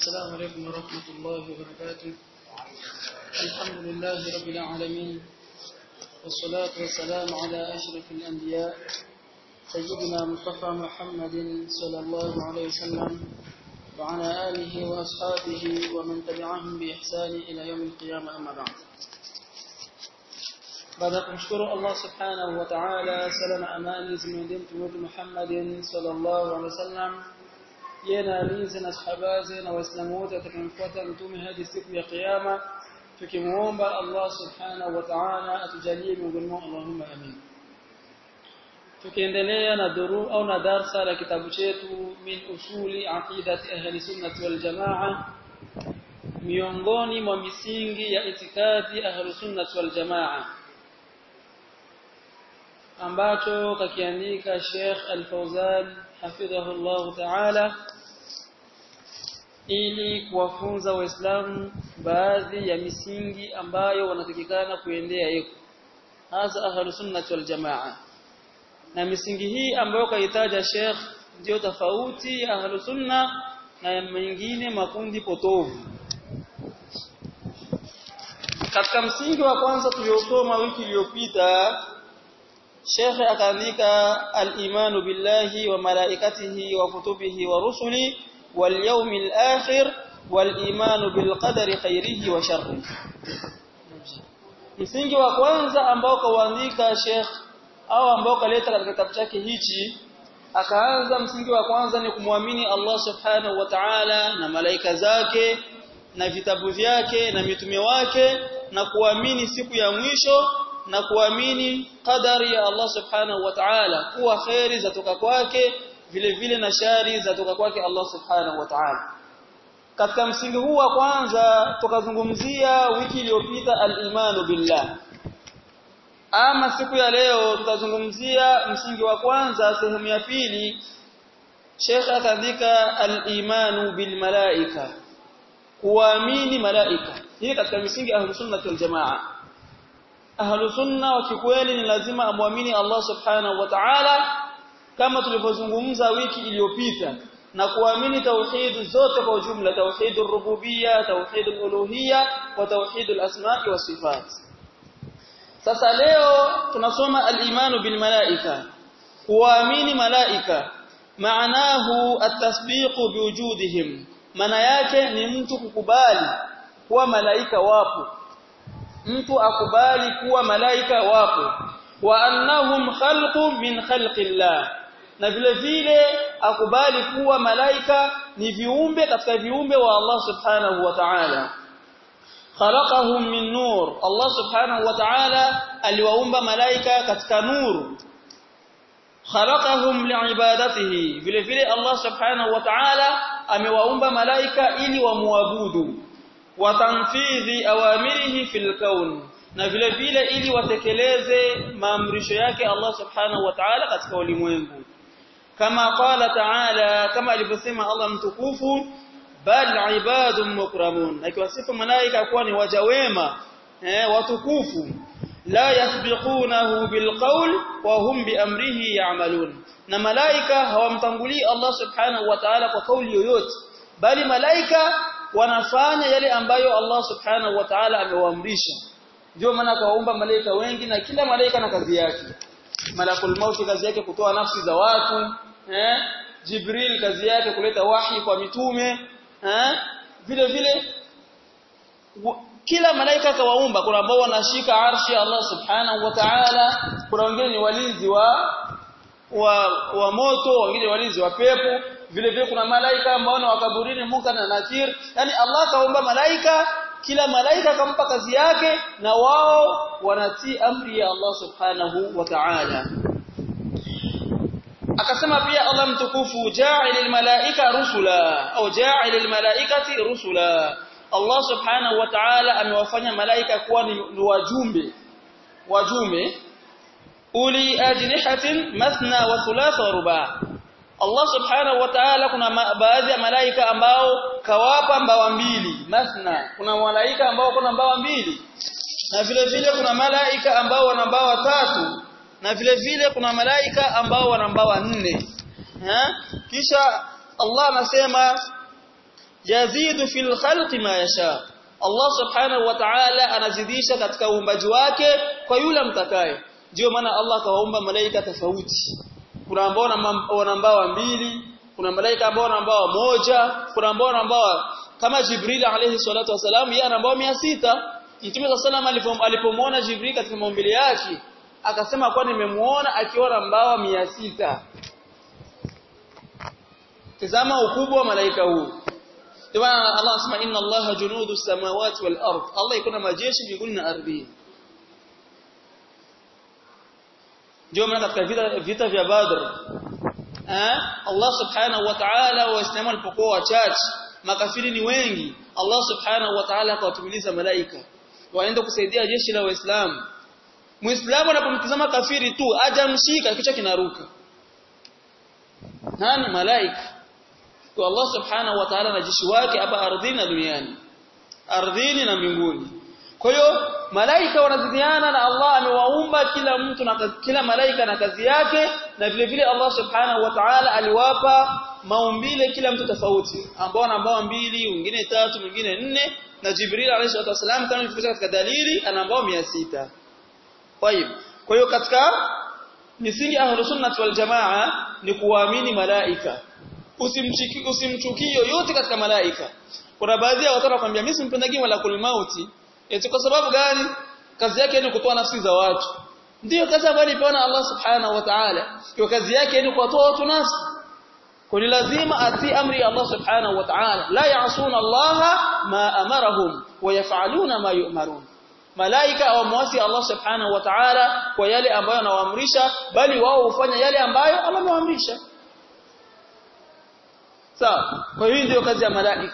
السلام عليكم ورحمة الله وبركاته الحمد لله رب العالمين والصلاة والسلام على أشرف الأنبياء سيدنا مصطفى محمد صلى الله عليه وسلم وعلى آله وأصحابه ومن تبعهم بإحسان إلى يوم القيامة أما بعد baada ya kumshukuru Allah subhanahu wa ta'ala sala na amani zimwendee mtume wetu Muhammadin sallallahu alaihi wasallam yeye na alizi na sahabaze na waislamu wote watakayemfuata mtume hadi siku ya kiyama tukimuomba Allah subhanahu wa ta'ala atujalie miongoni mwao Allahumma amin tukiendelea na duru au na darsa la kitabu chetu min usuli aqidati ahli sunnah wal jamaa miongoni mwa misingi ya itikadi ahli sunnah wal jamaa ambacho kakiandika Sheikh Al-Fauzan hafidhahullah ta'ala ili kuwafunza waislamu baadhi ya misingi ambayo wanatakikana kuendea yeko hasa ahlus sunnah wal jamaa na misingi hii ambayo kaitaja Sheikh ndio tofauti ya ahlus sunna na mengine makundi potovu katika msingi wa kwanza tuliosoma wiki iliyopita Sheikh akaandika al-imanu billahi wa malaikatihi wa kutubihi wa rusuli wal yawmil akhir wal imanu bil qadari khairihi wa sharrihi msingi wa kwanza ambao kaandika Sheikh au ambao kaleta katika kitabu chake hichi akaanza msingi wa kwanza ni kumwamini Allah subhanahu wa ta'ala na malaika zake na vitabu vyake na mitume wake na kuamini siku ya mwisho na kuamini qadari ya Allah subhanahu wa ta'ala kuwa khairi zatoka kwake vile vile na shari zatoka kwake Allah subhanahu wa ta'ala katika msingi huu wa kwanza tukazungumzia wiki iliyopita al-imanu billah ama siku ya leo tutazungumzia msingi wa kwanza sehemu ya pili Sheikh akaandika al-imanu bil malaika kuamini malaika hii katika misingi ahlus sunnah wal jamaa ahlu sunna wa kikweli ni lazima amwamini Allah subhanahu wa ta'ala kama tulivyozungumza wiki iliyopita na kuamini tauhid zote kwa ujumla tauhidur rububiyya tauhidul uluhiyya wa tauhidul asma'i wa sifat sasa leo tunasoma al-imanu bil malaika kuamini malaika maanahu at-tasbiqu biwujudihim maana yake ni mtu kukubali kuwa malaika wapo mtu akubali kuwa malaika wapo wa annahum khalqun min khalqillah na vile vile akubali kuwa malaika ni viumbe katika viumbe wa Allah subhanahu wa ta'ala khalaqahum min nur Allah subhanahu wa ta'ala aliwaumba malaika katika nuru khalaqahum liibadatihi vile vile Allah subhanahu wa ta'ala amewaumba malaika ili wamuabudu wa tanfidhi awamirihi fil kaun na vile vile ili watekeleze maamrisho yake Allah subhanahu wa ta'ala katika ulimwengu kama qala ta'ala kama alivyosema Allah mtukufu bal ibadun mukramun akiwasifu malaika kuwa ni waja wema eh watukufu la yasbiqunahu bilqawl wa hum biamrihi ya'malun na malaika hawamtangulii Allah subhanahu wa ta'ala kwa kauli yoyote bali malaika wanafanya yale ambayo Allah subhanahu wa ta'ala amewaamrisha ndio maana kawaumba malaika wengi na kila malaika na kazi yake malakul maut kazi yake kutoa nafsi za watu eh jibril kazi yake kuleta wahi kwa mitume eh vile vile kila malaika kawaumba kuna ambao wanashika arshi Allah subhanahu wa ta'ala kuna wengine ni walinzi wa wa, wa moto wengine walinzi wa pepo vile vile kuna malaika ambao ni wakaburini Munkar na Nakir yani Allah kaumba malaika kila malaika kampa kazi yake na wao wanatii amri ya Allah subhanahu wa ta'ala akasema pia Allah mtukufu ja'ilil malaika rusula au ja'ilil malaikati rusula Allah subhanahu wa ta'ala amewafanya malaika kuwa ni wajumbe wajumbe uli ajnihatin mathna wa thulatha wa ruba' Allah subhanahu wa ta'ala kuna baadhi ya malaika ambao kawapa mbawa mbili mathna kuna malaika ambao kuna mbawa mbili na vile vile kuna malaika ambao wana mbawa tatu na vile vile kuna malaika ambao wana mbawa nne ha? kisha Allah anasema yazidu fil khalqi ma yasha Allah subhanahu wa ta'ala anazidisha katika uumbaji wake kwa yule mtakaye ndio maana Allah kawaumba malaika tofauti kuna ambao wana mbawa mbili kuna malaika ambao wana mbawa moja kuna ambao wana mbawa kama Jibril alayhi salatu wasalam yeye ana mbawa 600 Mtume sallallahu alipomwona Jibril katika maumbile yake akasema kwa nimemuona akiwa na mbawa 600 Tazama ukubwa wa malaika huu ndio maana Allah anasema inna Allaha junudu samawati wal ard Allah iko na majeshi mbinguni na ardhini ndio maana katika vita vita vya Badr eh Allah subhanahu wa ta'ala waislamu walipokuwa wachache makafiri ni wengi Allah subhanahu wa ta'ala akawatumiliza malaika waende kusaidia jeshi la waislamu muislamu anapomtazama kafiri tu ajamshika kichwa kinaruka nani malaika kwa Allah subhanahu wa ta'ala na jeshi wake hapa ardhini na duniani ardhini na mbinguni kwa hiyo malaika wanazidiana na Allah amewaumba kila mtu na kila malaika na kazi yake na vile vile Allah subhanahu wa ta'ala aliwapa maumbile kila mtu tofauti ambao ana mbawa mbili wengine tatu wengine nne na Jibril alayhi wasallam kama ilivyokuja katika dalili ana mbawa 600 kwa hiyo kwa hiyo katika misingi ahlus sunnah wal jamaa ni kuamini malaika usimchukie usimchukie yoyote katika malaika kuna baadhi ya watu wanakuambia mimi simpendagi malakul mauti eti kwa sababu gani kazi yake ni kutoa nafsi za watu ndiyo kazi ambayo alipewa Allah subhanahu wa ta'ala hiyo kazi yake ni kuwatoa watu nafsi kwa lazima atii amri ya Allah subhanahu wa ta'ala la ya'suna Allah ma amarahum wa yaf'aluna ma yu'marun malaika hawamwasi Allah subhanahu wa ta'ala kwa yale ambayo anawaamrisha bali wao hufanya yale ambayo amewaamrisha sawa kwa hiyo ndio kazi ya malaika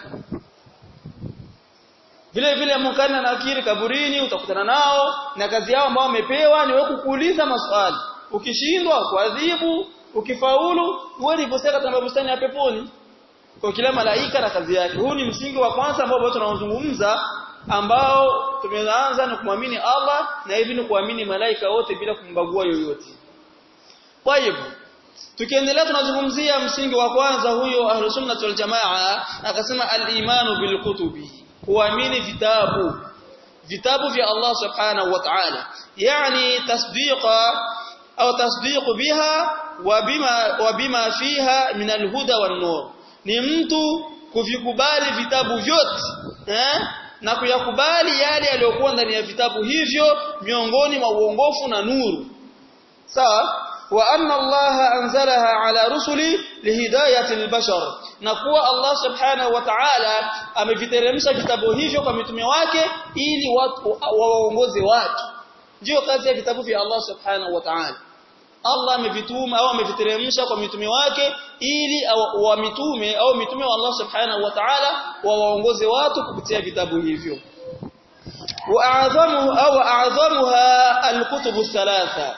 vile vile munkari na nakiri kaburini utakutana nao na kazi yao ambao wamepewa ni wewe kukuuliza maswali ukishindwa kuadhibu ukifaulu wewe uliposema katika bustani ya peponi kwa kila malaika na kazi yake huu ni msingi wa kwanza ambao tunaozungumza ambao tumeanza na kumwamini Allah na hivi ni kuamini malaika wote bila kumbagua yoyote kwa hivyo tukiendelea tunazungumzia msingi wa kwanza huyo ahlus sunnah wal jamaa akasema al-imanu bil kutubi kuamini vitabu vitabu vya Allah subhanahu wa ta'ala yani tasdiqa au tasdiq biha wa bima wa bima fiha min alhuda wan nur ni mtu kuvikubali vitabu vyote eh na kuyakubali yale yaliyokuwa ndani ya vitabu hivyo miongoni mwa uongofu na nuru sawa wa anna Allah anzalaha ala rusuli lihidayati albashar na kuwa Allah subhanahu wa ta'ala ameviteremsha vitabu hivyo kwa mitume wake ili watu waongoze watu ndio kazi ya vitabu vya Allah subhanahu wa ta'ala Allah amevituma au ameviteremsha kwa mitume wake ili wa mitume au mitume wa Allah subhanahu wa ta'ala wawaongoze watu kupitia vitabu hivyo واعظمه او اعظمها الكتب الثلاثه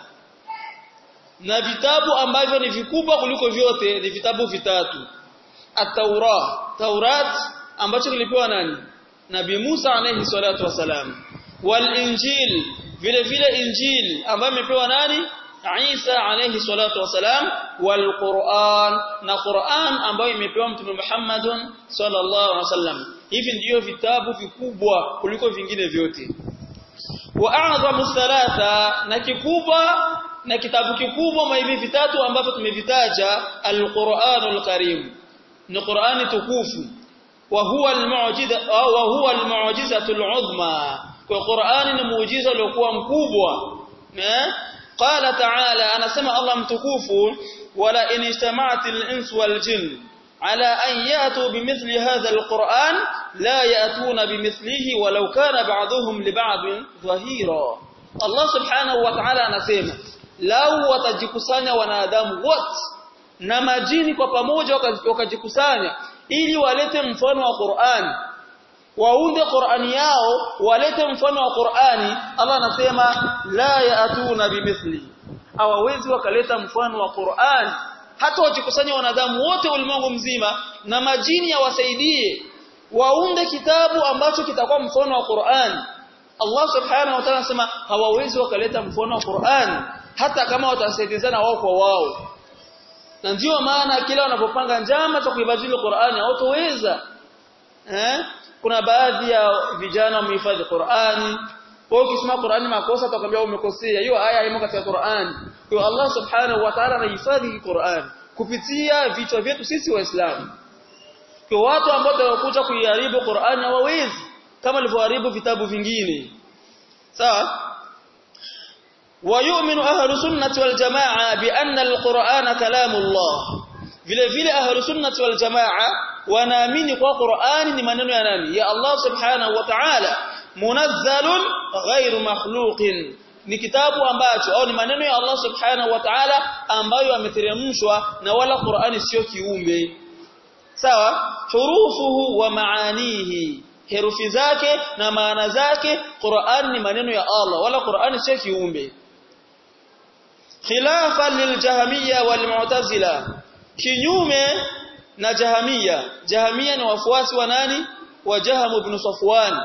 na vitabu ambavyo ni vikubwa kuliko vyote ni vitabu vitatu at-Taurat Taurat ambacho kilipewa nani Nabii Musa alayhi salatu wasalam wal Injil vile vile Injil ambayo imepewa nani Isa alayhi salatu wasalam wal Qur'an na Qur'an ambayo imepewa Mtume Muhammadun sallallahu alaihi wasallam hivi ndiyo vitabu vikubwa kuliko vingine vyote wa a'zamu thalatha na kikubwa na kitabu kikubwa mwa hivi vitatu ambavyo tumevitaja al-Qur'anul Karim ni Qur'ani tukufu wa huwa al-mu'jiza wa huwa al-mu'jizatul 'uzma kwa Qur'ani ni muujiza uliokuwa mkubwa eh qala ta'ala anasema Allah mtukufu wala in istama'atil insu wal jinn ala an yatu bimithli hadha al-Qur'an la yatuna bimithlihi walau kana ba'dhuhum li ba'd dhahira Allah subhanahu wa ta'ala anasema lau watajikusanya wanadamu wote na majini kwa pamoja wakajikusanya ili walete mfano wa Qur'an waunde Qur'ani yao walete mfano wa Qur'ani Allah anasema la yaatuna bimithli hawawezi wakaleta mfano wa Qur'an hata wajikusanya wanadamu wote ulimwengu mzima na majini yawasaidie waunde kitabu ambacho kitakuwa mfano wa Qur'an Allah subhanahu wa ta'ala anasema hawawezi wakaleta mfano wa Qur'an hata kama watasaidizana wao kwa wao na ndio maana kila wanapopanga njama za kuibadili Qur'ani hawatoweza eh kuna baadhi ya vijana wamehifadhi Qur'ani kwa ukisoma Qur'ani makosa utakwambia umekosea hiyo aya haimo katika Qur'ani kwa Allah subhanahu wa ta'ala anahifadhi Qur'ani kupitia vichwa vyetu sisi waislamu kwa watu ambao watakuja kuiharibu Qur'ani hawawezi kama walivyoharibu vitabu vingine sawa ويؤمن أهل السنة والجماعة بأن القرآن كلام الله vile vile ahlu sunnati wal jamaa wanaamini kwa Qur'ani ni maneno ya nani ya Allah subhanahu wa ta'ala munazzalun ghairu makhluqin ni kitabu ambacho au ni maneno ya Allah subhanahu wa ta'ala ambayo yameteremshwa na wala Qur'ani sio kiumbe sawa hurufuhu wa maanihi herufi zake na maana zake Qur'an ni maneno ya Allah wala Qur'ani sio kiumbe khilafan liljahmiyya walmu'tazila kinyume na jahamia jahamia ni wafuasi wa nani wa jaham ibn safwan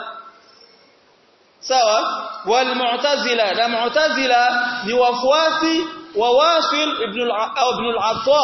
sawa walmu'tazila na mu'tazila ni wafuasi wa wasil ibn ibn al-atta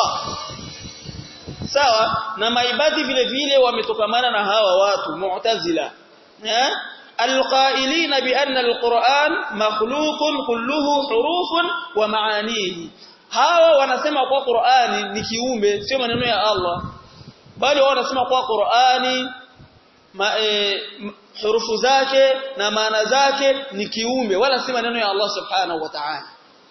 sawa na maibadi vile vile wametokamana na hawa watu mu'tazila eh alqailina bi anna alquran makhluqun kulluhu hurufun wa maanihi hawa wanasema kwa Qur'ani ni kiumbe sio maneno ya Allah bali wao wanasema kwa Qur'ani ma, e, hurufu zake na maana zake ni kiumbe wala si maneno ya Allah subhanahu wa ta'ala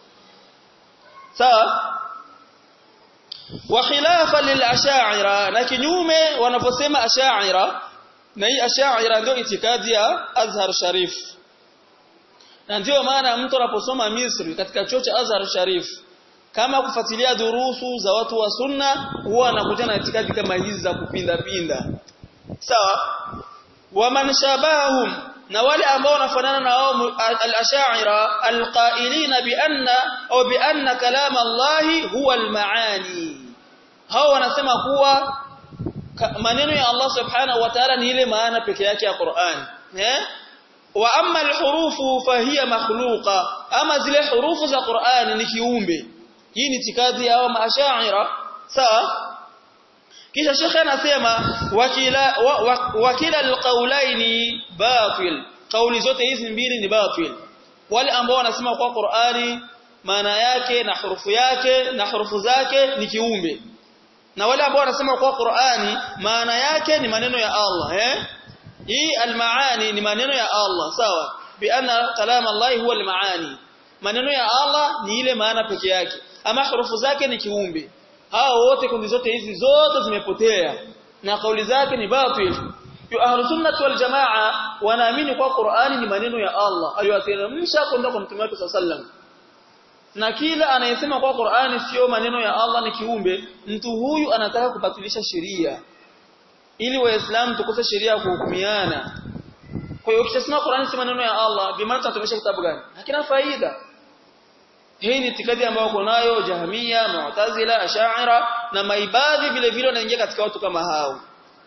sawa wa khilafa lil ash'ira na kinyume wanaposema ash'ira na hii ash'ira ndio itikadi ya Azhar Sharif na ndio maana mtu anaposoma Misri katika chuo cha Azhar Sharif kama kufuatilia durusu za watu wa sunna huwa anakuja na itikadi kama hizi za kupinda pinda sawa waman shabahum na wale ambao wanafanana na wao al-ash'ira al-qailina bi anna au bi anna kalam Allah huwa al-maani hao wanasema kuwa maneno ya Allah subhanahu wa ta'ala ni ile maana peke yake ya Qur'an eh wa amma al-hurufu fahiya makhluqa ama zile hurufu za Qur'an ni kiumbe hii ni itikadi ya maashaira sawa kisha shekhe anasema wakila wakila alqaulaini batil kauli zote hizi mbili ni batil wale ambao wanasema kwa Qur'ani maana yake na hurufu yake na hurufu zake ni kiumbe na wale ambao wanasema kwa Qur'ani maana yake ni maneno ya Allah eh hii almaani ni maneno ya Allah sawa bi anna kalam Allah huwa almaani maneno ya Allah ni ile maana peke yake ama hurufu zake ni kiumbe hao wote kundi zote hizi zote zimepotea na kauli zake ni batil yu ahlu sunnah wal jamaa wanaamini kwa Qur'ani ni maneno ya Allah aliyoteremsha kwenda kwa mtume wake sallam na kila anayesema kwa Qur'ani sio maneno ya Allah ni kiumbe mtu huyu anataka kubatilisha sheria ili waislamu tukose sheria ya kuhukumiana kwa hiyo ukisema Qur'ani si maneno ya Allah bimaana tunatumia kitabu gani hakina faida hii ni itikadi ambayo uko nayo Jahmiya, Mu'tazila, Ash'ira na maibadhi vile vile wanaingia katika watu kama hao.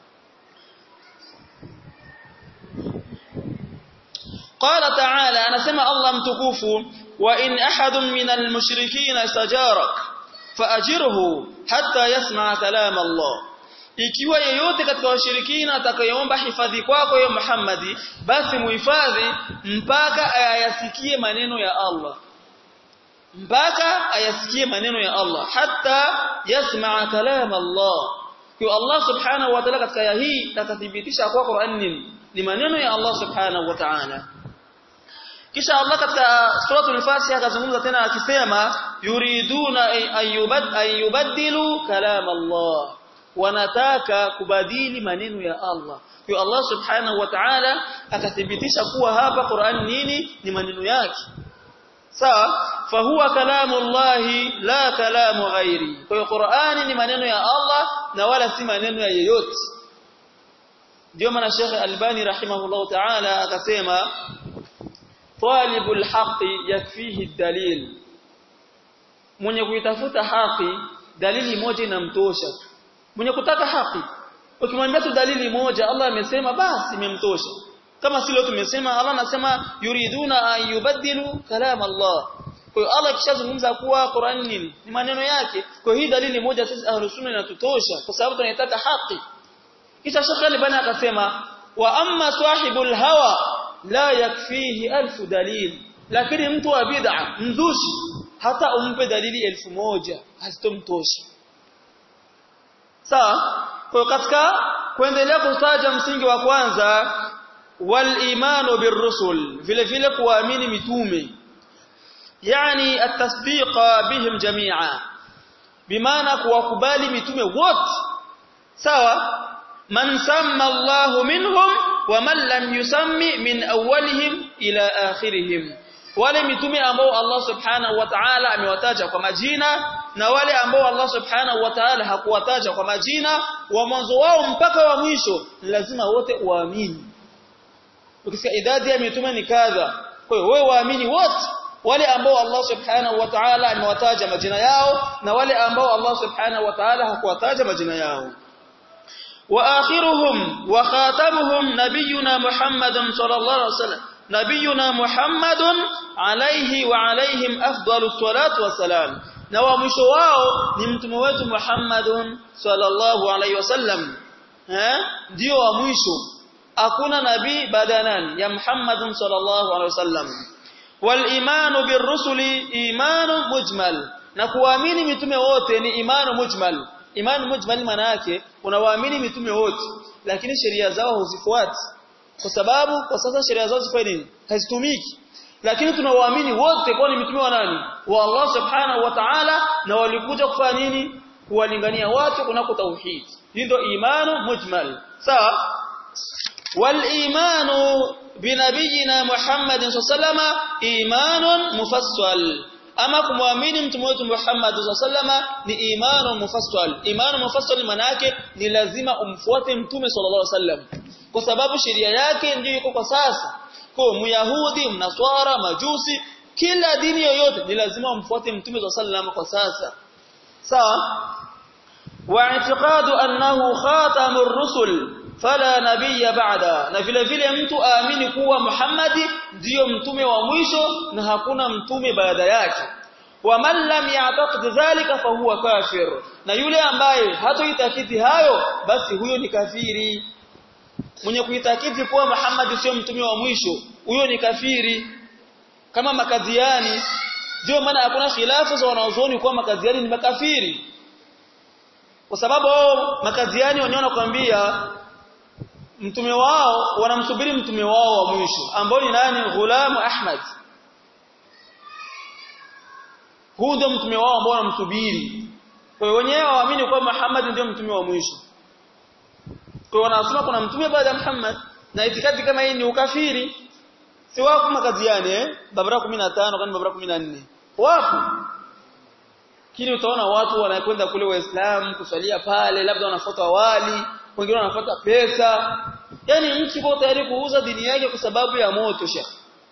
Qala ta'ala anasema Allah mtukufu wa in ahadun minal mushrikeen istajarak faajirhu hatta yasma' kalam Allah ikiwa yeyote katika washirikina atakayeomba hifadhi kwako ya Muhammadi basi muhifadhi mpaka ayasikie maneno ya Allah mpaka ayasikie maneno ya Allah hatta yasmaa kalam Allah kwa Allah subhanahu wa ta'ala katika aya hii takathibitisha kwa Qur'an nini ni maneno ya Allah subhanahu wa ta'ala kisha Allah katika suratul Fatiha akazungumza tena akisema yuriduna an yubaddilu kalam Allah wanataka kubadili maneno ya Allah kwa Allah subhanahu wa ta'ala akathibitisha kuwa hapa Qur'an nini ni maneno yake sawa fahuwa kalamu Allahi la kalamu ghairi kwa hiyo Qur'ani ni maneno ya Allah na wala si maneno ya yeyote ndio maana Sheikh Albani rahimahullah ta'ala akasema talibul haqi yakfihi dalil mwenye kuitafuta haki dalili moja inamtosha mwenye kutaka haki ukimwambia tu dalili moja Allah amesema basi imemtosha kama silo tumesema Allah anasema yuriduna an yubaddilu kalam Allah kwa hiyo Allah kishazungumza kuwa Qur'an nini ni maneno yake kwa hiyo hii dalili moja sisi ahlus sunna inatutosha kwa sababu tunaitaka haki kisha Sheikh Albani akasema wa amma sahibul hawa la yakfihi alfu dalil lakini mtu wa bid'a mzushi hata umpe dalili elfu moja hazitomtoshi sawa kwa katika kuendelea kutaja msingi wa kwanza wal imanu birrusul vile vile kuamini mitume yani at-tasdiqa bihim jami'a bimaana kuwakubali mitume wote sawa man samma Allahu minhum wa man lam yusammi min awwalihim ila akhirihim wale mitume ambao Allah subhanahu wa ta'ala amewataja kwa majina na wale ambao Allah subhanahu wa ta'ala hakuwataja kwa majina wa mwanzo wao mpaka wa mwisho lazima wote waamini ukisikia idadi ya mitume ni kadha kwa hiyo wewe waamini wote wale ambao Allah subhanahu wa ta'ala amewataja majina yao na wale ambao Allah subhanahu wa ta'ala hakuwataja majina yao واخرهم وخاتمهم نبينا محمد صلى الله عليه وسلم نبينا محمد عليه وعليهم افضل الصلاه والسلام na wa mwisho wao ni mtume wetu Muhammadun sallallahu alaihi wasallam eh ndio wa mwisho hakuna nabii baada nani ya Muhammadun sallallahu alaihi wasallam wal imanu birrusuli imanu mujmal na kuamini mitume wote ni imanu mujmal imani mujmal maana yake unawaamini mitume wote lakini sheria zao huzifuati kwa sababu kwa sasa sheria zao zifanye nini hazitumiki lakini tunawaamini wote kwa ni mitume wa nani wa Allah subhanahu wa ta'ala na walikuja kufanya nini kuwalingania watu kunako tauhid hii ndio imanu mujmal sawa wal imanu binabiyina Muhammadin sallallahu imanun mufassal ama kumwamini mtume wetu Muhammad sallama ni imanu mufassal imanu mufassal maana yake ni lazima umfuate mtume sallallahu alaihi wasallam kwa sababu sheria yake ndiyo iko kwa sasa kwa myahudi mnaswara majusi kila dini yoyote ni lazima umfuate mtume sallallahu kwa sasa sawa wa i'tiqadu annahu khatamur rusul fala nabiyya ba'da na vile vile mtu aamini kuwa Muhammadi ndiyo mtume wa mwisho na hakuna mtume baada yake wa man lam ya'taqid dhalika fa huwa kafir na yule ambaye hatoitakidi hayo basi huyo ni kafiri mwenye kuitakidi kuwa Muhammad sio mtume wa mwisho huyo ni kafiri kama makadhiani ndio maana hakuna khilafu za wanaozoni kuwa makadhiani ni makafiri kwa sababu makadhiani wanaona kwambia mtume wao wanamsubiri mtume wao wa mwisho ambao ni nani Ghulam Ahmad huu ndio mtume wao ambao wanamsubiri kwa hiyo wenyewe waamini kwamba Muhammad ndio mtume wa mwisho kwa hiyo wanasema kuna mtume baada ya Muhammad na itikadi kama hii ni ukafiri si wako makaziani eh babara 15 kwani babara 14 wapo kile utaona watu wanakwenda kule waislamu kusalia pale labda wanafuata wali wengine wanafuata pesa yani mtu yuko tayari kuuza dini yake kwa sababu ya moto shekh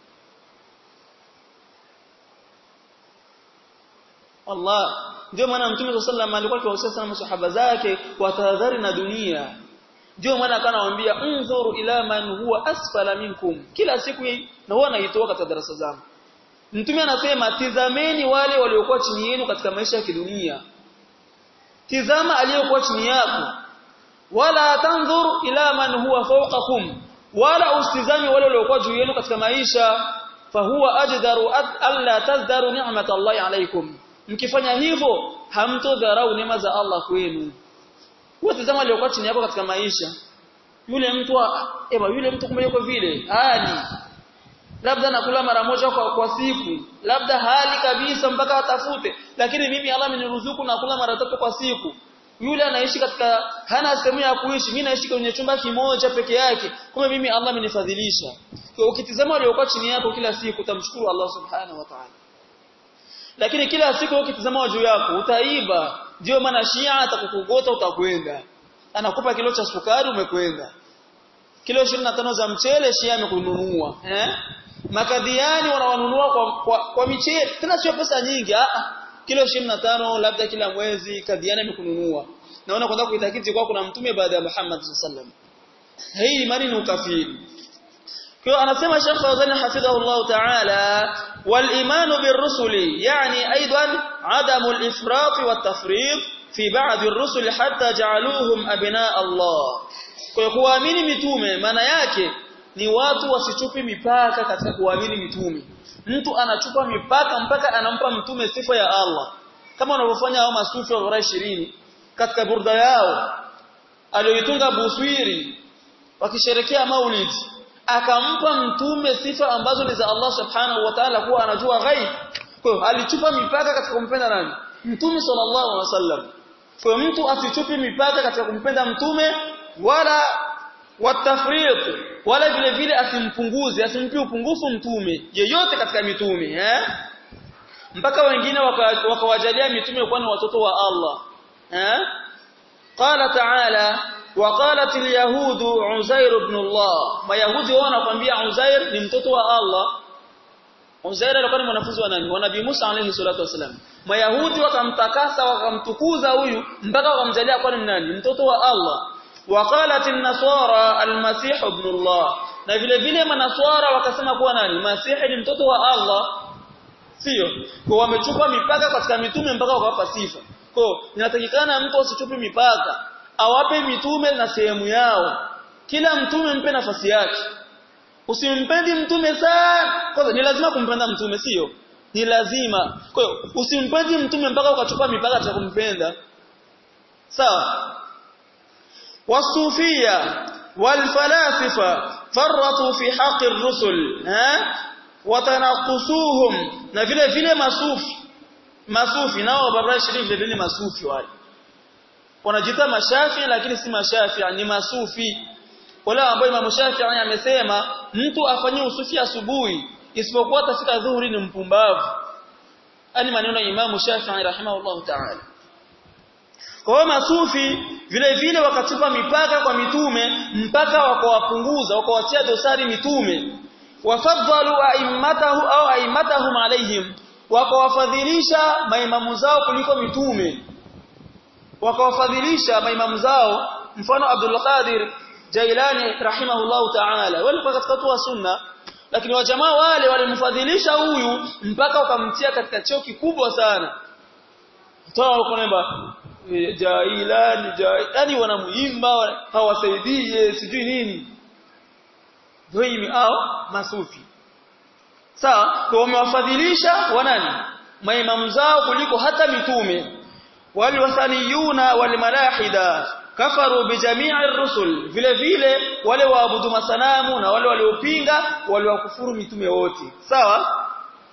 Allah ndio maana mtume sallallahu alaihi alikuwa akiwahusia sana masahaba zake watahadhari na dunia ndio maana akanawaambia unzuru ila man huwa asfala minkum kila siku na huwa anaitoa katika darasa zangu mtume anasema tizameni wale waliokuwa chini yenu katika maisha ya kidunia tizama aliyokuwa chini yako wala tanzur ila man huwa fawqakum wala usitizame wale waliokuwa juu yenu katika maisha fahuwa ajdaru alla tazdaru ni'matallahi alaykum mkifanya hivyo hamtodharau neema za Allah kwenu watazama waliokuwa chini yako katika maisha yule mtu ema yule mtu kumbe yuko vile hali labda nakula mara moja kwa, kwa siku labda hali kabisa mpaka atafute lakini mimi Allah ameniruzuku nakula mara tatu kwa siku yule anaishi katika hana sehemu ya kuishi mimi naishi kwenye chumba kimoja peke yake kumbe mimi Allah amenifadhilisha kwa ukitizama waliokuwa chini yako kila siku utamshukuru Allah subhanahu wa ta'ala lakini kila siku ukitizama juu yako utaiba ndio maana Shia atakukugota utakwenda anakupa kilo cha sukari umekwenda kilo 25 za mchele Shia amekununua eh makadhiani wanawanunua kwa, kwa, kwa michele tena sio pesa nyingi ah kilo 25 labda kila mwezi kadhiani amekununua naona kwenda kuitakiti kwa kuna mtume baada ya Muhammad sallallahu hii imani ni ukafiri kwa anasema Sheikh Fawzan hafidhahullah ta'ala wal imanu birrusuli yani aidan adamu al-ifrat wa tafrid fi ba'd ar-rusul hatta ja'aluhum abna Allah kwa hiyo kuamini mitume maana yake ni watu wasichupi mipaka katika kuamini mitume mtu anachupa mipaka mpaka anampa mtume sifa ya Allah kama wanavyofanya hao masufi wa 20 katika burda yao aliyoitunga Buswiri wakisherekea Maulid akampa mtume sifa ambazo ni za Allah subhanahu wa ta'ala kuwa anajua ghaib kwa hiyo alichupa mipaka katika kumpenda nani mtume sallallahu alaihi wasallam kwa mtu asichupi mipaka katika kumpenda mtume wala watafriq wala vile vile asimpunguze asimpi upungufu mtume yeyote katika mitume eh mpaka wengine wakawajalia waka mitume kuwa ni watoto wa Allah eh qala ta'ala وقالت اليهود عزير ابن الله mayahudi wao wanakuambia Uzair ni mtoto wa Allah Uzair alikuwa ni mwanafunzi wa nani wa Nabii Musa alayhi salatu wasalam mayahudi wakamtakasa wakamtukuza huyu mpaka wakamjalia kuwa ni nani mtoto wa Allah وقالت النصارى المسيح ابن الله na vile vile manaswara wakasema kuwa nani masihi ni mtoto wa Allah sio kwa wamechupa mipaka katika mitume mpaka wakawapa sifa kwa inatakikana mtu asichupe mipaka awape mitume na sehemu yao kila mtume mpe nafasi yake usimpendi mtume sana kwanza ni lazima kumpenda mtume sio ni lazima kwa hiyo usimpendi mtume mpaka ukachupa mipaka ya kumpenda sawa والصوفيه والفلاسفه فرطوا في حق الرسل ها وتنقصوهم na vile vile masufi masufi nao baba shirif vile vile masufi wale wanajiita mashafi lakini si mashafi ni masufi wale ambao Imam Shafi'i amesema mtu afanye usufi asubuhi isipokuwa tafika dhuhuri ni mpumbavu ani maneno ya Imam Shafi'i rahimahullah ta'ala kwa hiyo masufi vile vile wakatupa mipaka kwa mitume mpaka wakawapunguza wakawatia dosari mitume wafadhalu a'immatahu au a'immatahum alaihim wakawafadhilisha maimamu zao kuliko mitume wakawafadhilisha maimamu zao mfano Abdul Qadir Jailani rahimahullahu ta'ala walikuwa katika watu wa sunna lakini wajamaa wale walimfadhilisha huyu mpaka wakamtia katika cheo kikubwa sana toa huko namba Jailani yani wanamuimba hawasaidie sijui nini ndio au masufi sawa kwa wamewafadhilisha wanani maimamu zao kuliko hata mitume walwasaniyuna walmalahida kafaru bijamii rusul vile vile wale waabudu masanamu na wale waliopinga waliwakufuru mitume wote sawa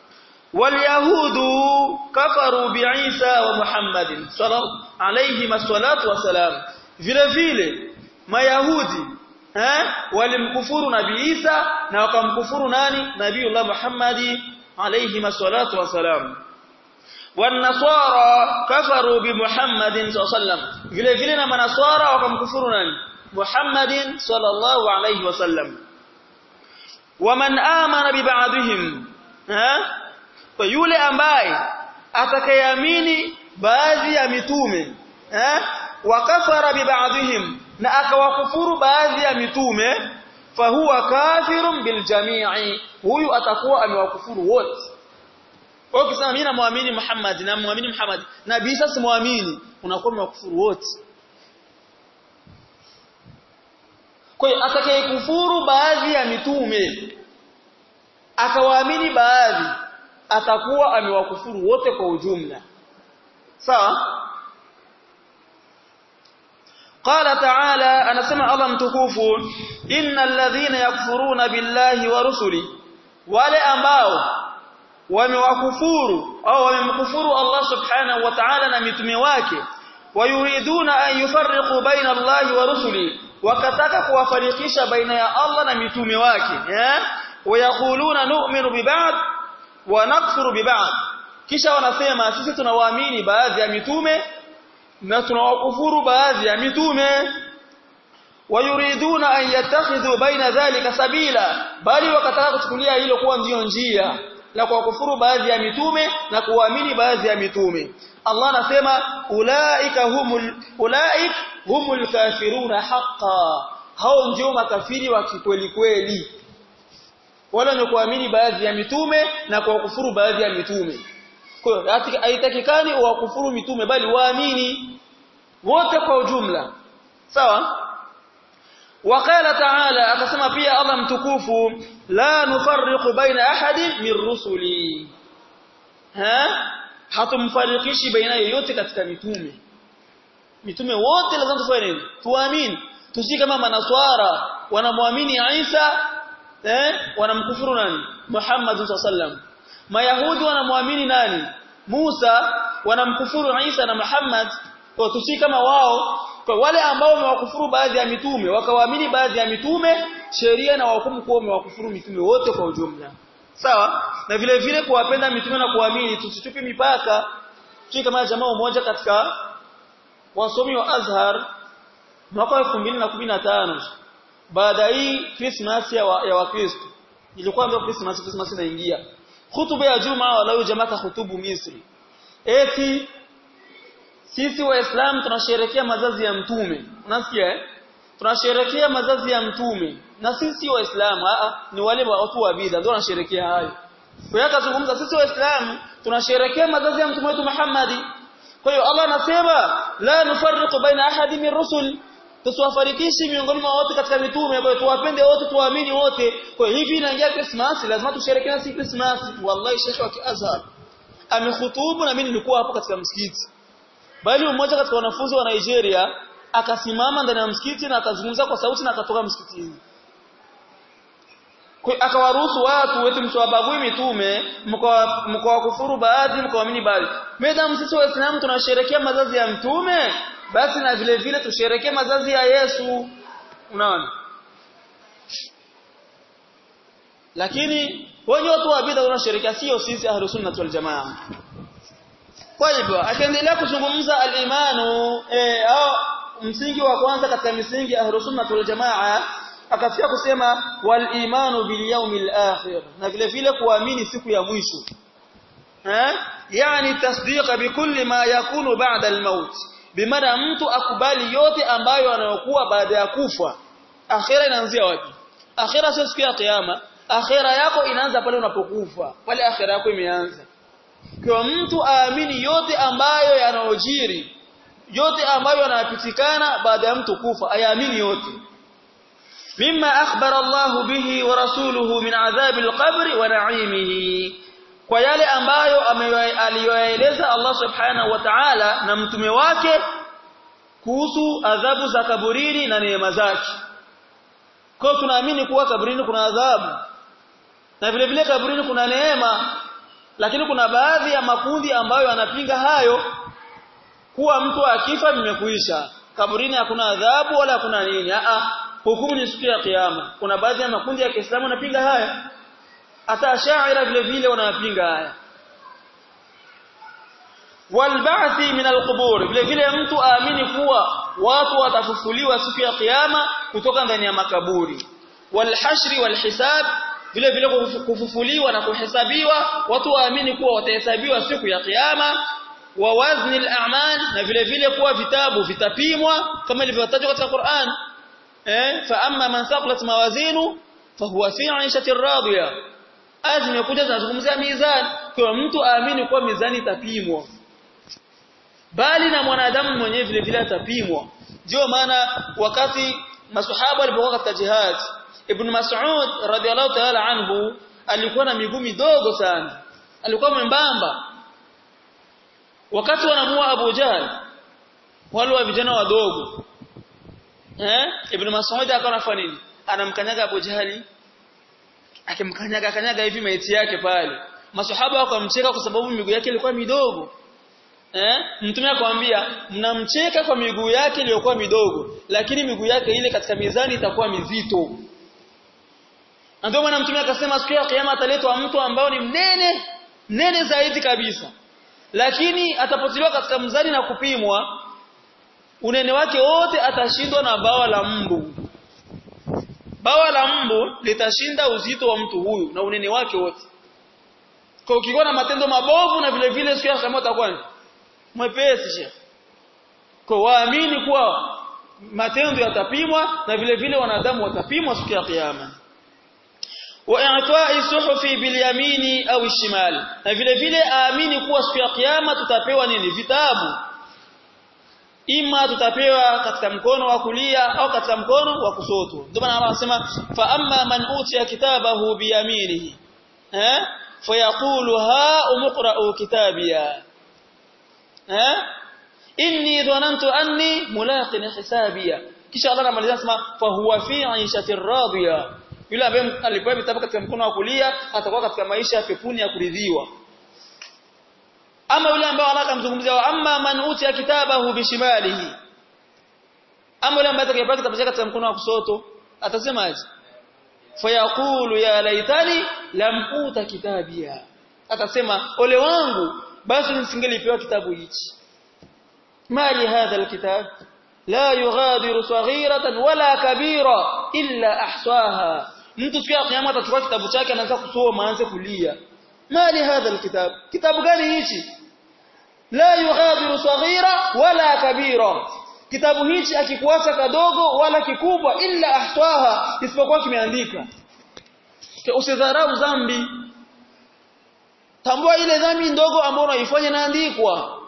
walyahudu kafaru biisa wa muhammadin sallallahu alayhi wassalatu wassalam vile vile mayahudi eh walimkufuru nabii Isa na wakamkufuru nani nabiiullah Muhammadi alayhi wassalatu wassalam والنصارى كفروا بمحمد صلى الله عليه وسلم vile vile na manaswara wakamkufuru nani Muhammadin sallallahu alayhi wasallam waman amana biba'dihim ha kwa yule ambaye atakayeamini baadhi ya mitume eh wakafara biba'dihim na akawakufuru baadhi ya mitume fahuwa kafirun biljamii huyu atakuwa amewakufuru wote kwa ukisema mimi namwamini Muhammad na muamini Muhammad nabii sasa muamini unakuwa umewakufuru wote kwa hiyo atakayekufuru baadhi ya mitume akawaamini baadhi atakuwa amewakufuru wote kwa ujumla sawa قال تعالى انا سمع الله متكوفو ان الذين يكفرون بالله ورسله wale ambao wamewakufuru au wamemkufuru Allah subhanahu wa ta'ala na mitume wake wayuriduna an yufarriqu baina Allah wa rusuli wakataka kuwafarikisha baina ya Allah na mitume wake eh wayakuluna nu'minu bi ba'd wa nakfuru bi ba'd kisha wanasema sisi tunawaamini baadhi ya mitume na tunawakufuru baadhi ya mitume wayuriduna an yattakhidhu baina dhalika sabila bali wakataka kuchukulia hilo kuwa ndiyo njia la kuwakufuru baadhi ya mitume na kuamini baadhi ya mitume Allah anasema ulaika humul ulaik humul kafiruna haqqan hao ndio makafiri wa kikweli kweli wala ni kuamini baadhi ya mitume na kuwakufuru baadhi ya mitume kwa hiyo haitakikani uwakufuru mitume bali waamini wote kwa ujumla sawa وقال تعالى akasema pia Allah mtukufu la nufarriqu baina ahadi min rusuli ha hatumfarikishi baina yoyote katika mitume mitume wote lazima tufanye nini tuamini tusi kama manaswara wanamwamini Isa eh wanamkufuru nani Muhammad sallam mayahudi wanamwamini nani Musa wanamkufuru Isa na Muhammad kwa tusi kama wao kwa wale ambao wamewakufuru baadhi ya mitume wakawaamini baadhi ya mitume sheria na wahukumu kuwa wamewakufuru mitume wote kwa ujumla sawa na vile vile kuwapenda mitume na kuamini tusitupe mipaka tusi kama jamaa mmoja katika wasomi wa Azhar mwaka wa 2015 baada hii Christmas ya wa, ya Wakristo ilikuwa ndio Christmas Christmas inaingia hutuba ya Juma walau jamaa hutubu Misri eti sisi waislamu tunasherehekea mazazi ya mtume unasikia eh tunasherehekea mazazi ya mtume na sisi waislamu ni wale watu wa bid'a ndio wanasherehekea hayo kwa hiyo akazungumza sisi waislamu tunasherehekea mazazi ya mtume wetu Muhammad kwa hiyo Allah anasema la nufarriqu baina ahadi min rusul tusiwafarikishi miongoni mwa wote katika mitume ambayo tuwapende wote tuwaamini wote kwa hivi inaingia Christmas lazima tusherehekee na si Christmas wallahi Sheikh wa Azhar amekhutubu na mimi nilikuwa hapo katika msikiti bali mmoja katika wanafunzi wa Nigeria akasimama ndani ya msikiti na akazungumza kwa sauti na akatoka msikitini akawaruhusu watu wetu msiwabagui mitume mkawakufuru baadhi mkawaamini baadhi madam sisi waislamu tunasherehekea mazazi ya mtume basi na vile vile tusherekee mazazi ya Yesu unaona lakini wenye watu wa bid'a wanasherehekea sio sisi ahlus sunnah wal jamaa kwa hivyo akaendelea kuzungumza al-imanu eh, au msingi wa kwanza katika misingi ya ahlus sunnah wal jamaa akafika kusema wal imanu bil yawmil akhir na vile vile kuamini siku ya mwisho eh yani tasdiqa bikulli ma yakunu ba'da al-maut bimaana mtu akubali yote ambayo anayokuwa baada ya kufa akhira inaanzia wapi akhira sio siku ya kiyama akhira yako inaanza pale unapokufa pale akhira yako imeanza kwa mtu aamini yote ambayo yanayojiri yote ambayo yanapitikana baada ya mtu kufa ayaamini yote mimma akhbara Allah bihi wa rasuluhu min adhabi al-qabr wa na'imihi kwa yale ambayo aliyoeleza Allah subhanahu wa ta'ala na mtume wake kuhusu adhabu za kaburini na neema zake kwa tunaamini kuwa kaburini kuna adhabu na vile vile kaburini kuna neema lakini kuna baadhi ya makundi ambayo yanapinga hayo kuwa mtu akifa vimekuisha kaburini hakuna adhabu wala hakuna nini a hukumu ni siku ya kiyama kuna baadhi ya makundi ya Kiislamu yanapinga haya hata ashaira vile vile wanapinga haya walba'thi min alqubur vile vile mtu aamini kuwa watu watafufuliwa siku ya kiyama kutoka ndani ya makaburi walhashri walhisab vile vile kufufuliwa na kuhesabiwa watu waamini kuwa watahesabiwa siku ya kiyama wa wazni al-a'mal na vile vile kuwa vitabu vitapimwa kama ilivyotajwa katika Qur'an eh fa amma man saqlat mawazinu fahuwa fi 'ishatin radiyah aya zimekuja zinazungumzia mizani kwa mtu aamini kuwa mizani itapimwa bali na mwanadamu mwenyewe vile vile atapimwa ndio maana wakati maswahaba walipokuwa katika jihad ibn Mas'ud radhiallahu ta'ala anhu alikuwa na miguu midogo sana alikuwa mwembamba wakati wanamua Abu Jahl wale wa vijana wadogo eh ibn Mas'ud akawa anafanya nini anamkanyaga Abu Jahali akimkanyaga kanyaga hivi maiti yake pale maswahaba wakamcheka kwa sababu miguu yake ilikuwa midogo eh mtume akamwambia mnamcheka kwa miguu yake iliyokuwa midogo lakini miguu yake ile katika mizani itakuwa mizito ndio maana mtume akasema siku ya kiyama ataletwa mtu ambao ni mnene mnene zaidi kabisa lakini atapotiliwa katika mzani na kupimwa unene wake wote atashindwa na bawa la mbu bawa la mbu litashinda uzito wa mtu huyu na unene wake wote kwa ukikuwa na matendo mabovu na vile vile siku ya kiyama utakuwa mwepesi shekhi kwa waamini kuwa matendo yatapimwa na vile vile wanadamu watapimwa siku ya kiyama wa i'ta'i suhufi bil yamini au shimal na vile vile aamini kuwa siku ya kiyama tutapewa nini vitabu ima tutapewa katika mkono wa kulia au katika mkono wa kusoto ndio maana Allah anasema fa amma man utiya kitabahu biyaminihi eh fayaqulu ha umqra'u kitabiya eh inni dhanantu anni mulaqin hisabiya kisha Allah anamalizia anasema fa huwa fi 'ishatir radiya yule ambaye alipewa vitabu katika mkono wa kulia atakuwa katika maisha ya pepuni ya kuridhiwa ama yule ambaye Allah akamzungumzia wa amma man utiya kitabahu bishimalihi ama yule ambaye atakayepewa kitabu chake katika mkono wa kusoto atasemaje fayaqulu ya laitani lam uta kitabia atasema ole wangu basi nisingelipewa kitabu hichi mali hadha alkitab la yughadiru saghiratan wala kabira illa ahsaha mtu siku ya kiyama atachukua kitabu chake anaanza kusoma aanze kulia mali hadha alkitab kitabu gani hichi la yughadiru saghira wala kabira kitabu hichi akikuacha kadogo wala kikubwa illa ahsaha isipokuwa kimeandika usidharau dhambi tambua ile dhambi ndogo ambayo unaifanya inaandikwa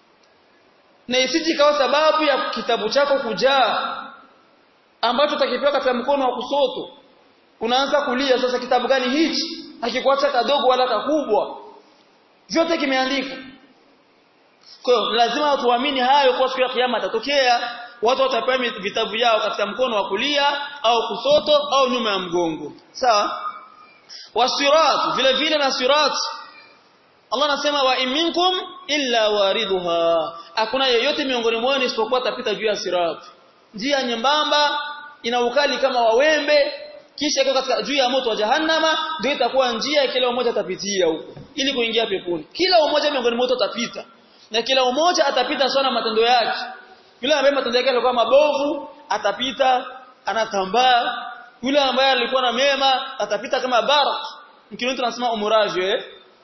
na isiji ikawa sababu ya kitabu chako kujaa ambacho utakipewa katika mkono wa kusoto unaanza kulia sasa kitabu gani hichi hakikuacha kadogo wala kakubwa vyote kimeandikwa kwa hiyo lazima tuamini hayo kwa siku ya kiyama atatokea watu watapewa vitabu yao katika mkono wa kulia au kusoto au nyuma ya mgongo sawa wasirat vile vile na sirat Allah anasema wa minkum illa wariduha hakuna yeyote miongoni mwao isipokuwa atapita juu ya sirat njia nyembamba ina ukali kama wawembe kisha iko katika juu ya moto wa jahannama ndio itakuwa njia kila mmoja atapitia huko ili kuingia peponi kila mmoja miongoni mwa atapita na kila mmoja atapita sana matendo yake yule ambaye matendo yake yalikuwa mabovu atapita anatambaa yule ambaye alikuwa na mema atapita kama barak mkini tunasema umuraji eh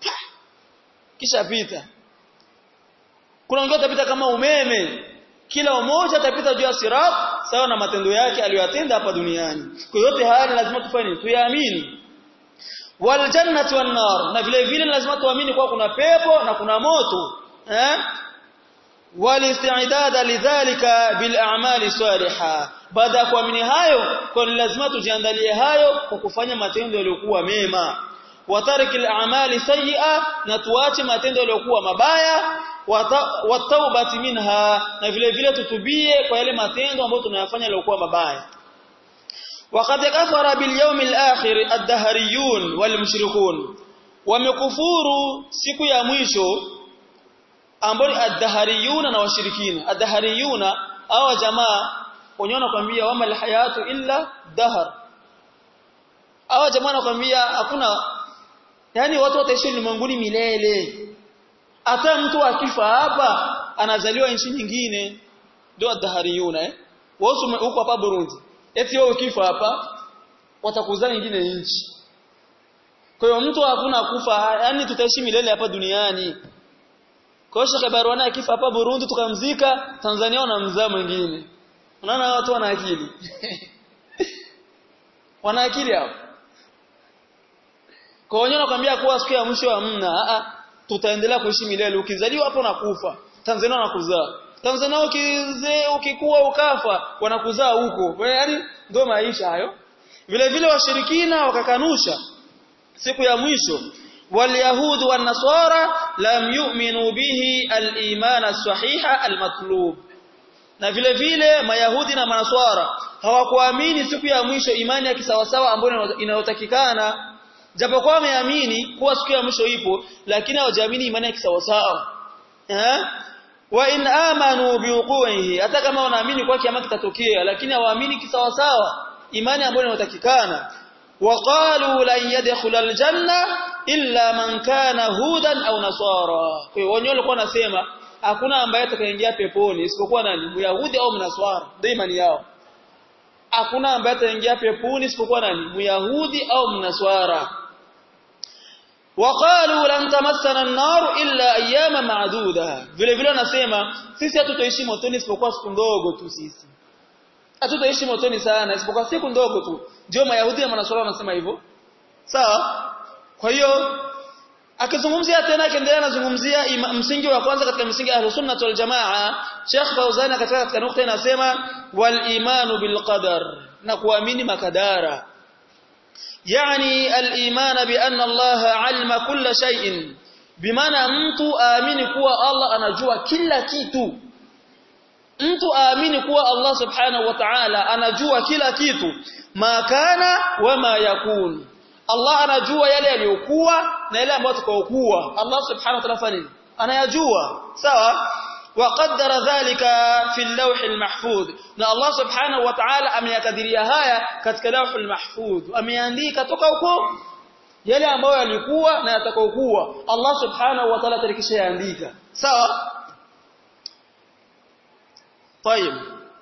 kisha pita kuna wengine atapita kama umeme kila mmoja atapita juu ya sirat sawa na matendo yake aliyotenda hapa duniani kwa yote haya ni lazima tufanye tuyaamini wal jannati wan nar na vile vile lazima tuamini kwa kuna pepo na kuna moto eh walisti'dada lidhalika bil a'mali salihah baada ya kuamini hayo kwa lazima tujiandalie hayo kwa kufanya matendo yaliyokuwa mema watariki al-a'mali sayyi'a na tuache matendo yaliyokuwa mabaya wataubati minha na vile vile tutubie kwa yale matendo ambayo tunayafanya yaliyokuwa mabaya وقد كفر باليوم الآخر الدهريون والمشركون ومكفuru siku ya mwisho ambao ni ad-dahariyuna na washirikina ad-dahariyuna hawa jamaa wenyewe wanakuambia wama alhayatu illa dahar hawa jamaa wanakuambia hakuna yani watu wataishi ulimwenguni milele hata mtu akifa hapa anazaliwa nchi nyingine ndio ad-dahariyuna eh wao huko hapa Burundi eti wewe ukifa hapa watakuzaa nyingine nchi kwa hiyo mtu hakuna kufa yani tutaishi milele hapa duniani kwa hiyo Sheikh Barwana akifa hapa Burundi tukamzika Tanzania wanamzaa mwingine unaona watu wana akili wana akili hapo kwa hiyo nakwambia kuwa siku ya mwisho hamna a tutaendelea kuishi milele ukizaliwa hapo nakufa Tanzania wanakuzaa Tanzania ukizee ukikua ukafa wanakuzaa huko yaani ndio maisha hayo vile vile washirikina wakakanusha siku ya mwisho واليهود والنصارى لم يؤمنوا به الايمان الصحيح المطلوب na vile vile mayahudi na manaswara hawakuamini siku ya mwisho imani ya kisawasawa ambayo inayotakikana japokuwa wameamini kuwa siku ya mwisho ipo lakini hawajaamini imani ya kisawasawa eh wa in amanu biwuqihi hata kama wanaamini kwa kiama kitatokea lakini hawaamini kisawasawa imani ambayo inayotakikana وقالوا لن يدخل الجنه illa man kana hudan au nasara kwa hiyo wao walikuwa wanasema hakuna ambaye atakayeingia peponi isipokuwa nani myahudi au mnaswara ndio imani yao hakuna ambaye ataingia peponi isipokuwa nani myahudi au mnaswara waqalu lan tamassana an-nar illa ayyama ma'duda vile vile wanasema sisi hatutoishi motoni isipokuwa siku ndogo tu sisi hatutoishi motoni sana isipokuwa siku ndogo tu ndio mayahudi na manaswara wanasema hivyo sawa kwa hiyo akizungumzia tena akiendelea anazungumzia msingi wa kwanza katika msingi ya Ahlus-Sunnah wal Jamaa Sheikh Fauzan katika katika nukta inasema wal imanu bil qadar na kuamini makadara yani al iman bi anna Allah alima kulla shay'in bimaana mtu aamini kuwa Allah anajua kila kitu mtu aamini kuwa Allah subhanahu wa ta'ala anajua kila kitu makana wama yakun Allah anajua yale yaliyokuwa na yale ambayo yatakayokuwa Allah subhanahu wa ta'ala fani anayajua sawa وقدر ذلك في اللوح المحفوظ na Allah subhanahu wa ta'ala ameyakadiria haya katika lawh al-mahfuz ameandika toka huko yale ambayo yalikuwa na yatakayokuwa Allah subhanahu wa ta'ala tarikisha yaandika sawa طيب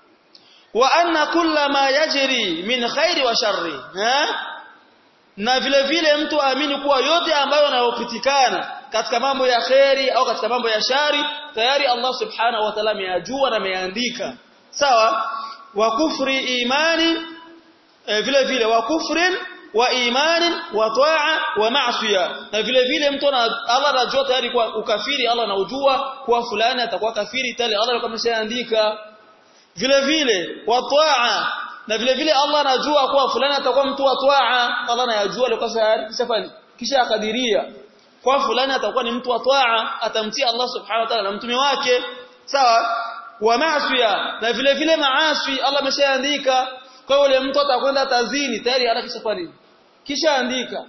وان كل ما يجري من خير وشر ها na vile vile mtu aamini kuwa yote ambayo yanayopitikana katika mambo ya kheri au katika mambo ya shari tayari Allah subhanahu wa ta'ala ameyajua na ameandika sawa wa kufri imani e, vile vile wa kufrin wa imani wa taa wa maasiya na vile vile mtu Allah anajua tayari kwa ukafiri Allah anaujua kuwa fulani atakuwa kafiri tayari Allah alikuwa ameshaandika vile vile wa taa na vile vile Allah anajua kuwa fulani atakuwa mtu wa taa Allah anayajua alikuwa kisha kisha akadiria kwa fulani atakuwa ni mtu wa taa atamtii Allah subhanahu wa ta'ala na mtume wake sawa wa maasiya na vile vile maasi Allah ameshaandika kwa yule mtu atakwenda tazini tayari hata kisha fani kisha andika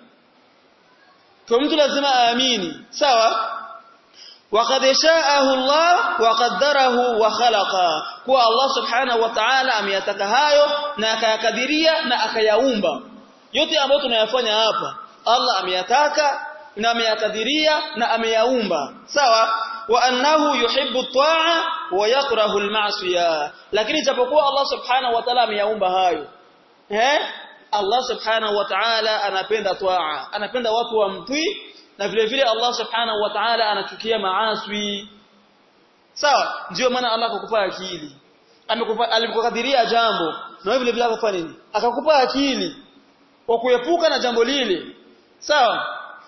kwa mtu lazima aamini sawa وقد شاءه الله وقدره وخلق kwa Allah subhanahu wa ta'ala ameyataka hayo na akayakadiria na akayaumba yote ambayo tunayafanya hapa Allah ameyataka na ameyakadiria na ameyaumba sawa wa annahu yuhibbu at-ta'a wa yakrahu al-ma'siya lakini japokuwa Allah subhanahu wa ta'ala ameyaumba hayo eh Allah subhanahu wa ta'ala anapenda ta'a anapenda watu wamtii na vile vile Allah subhanahu wa ta'ala anachukia maaswi sawa ndio maana Allah akakupa akili amekupa alikukadiria jambo na vile vile akakupa nini akakupa akili kwa kuepuka na jambo lile sawa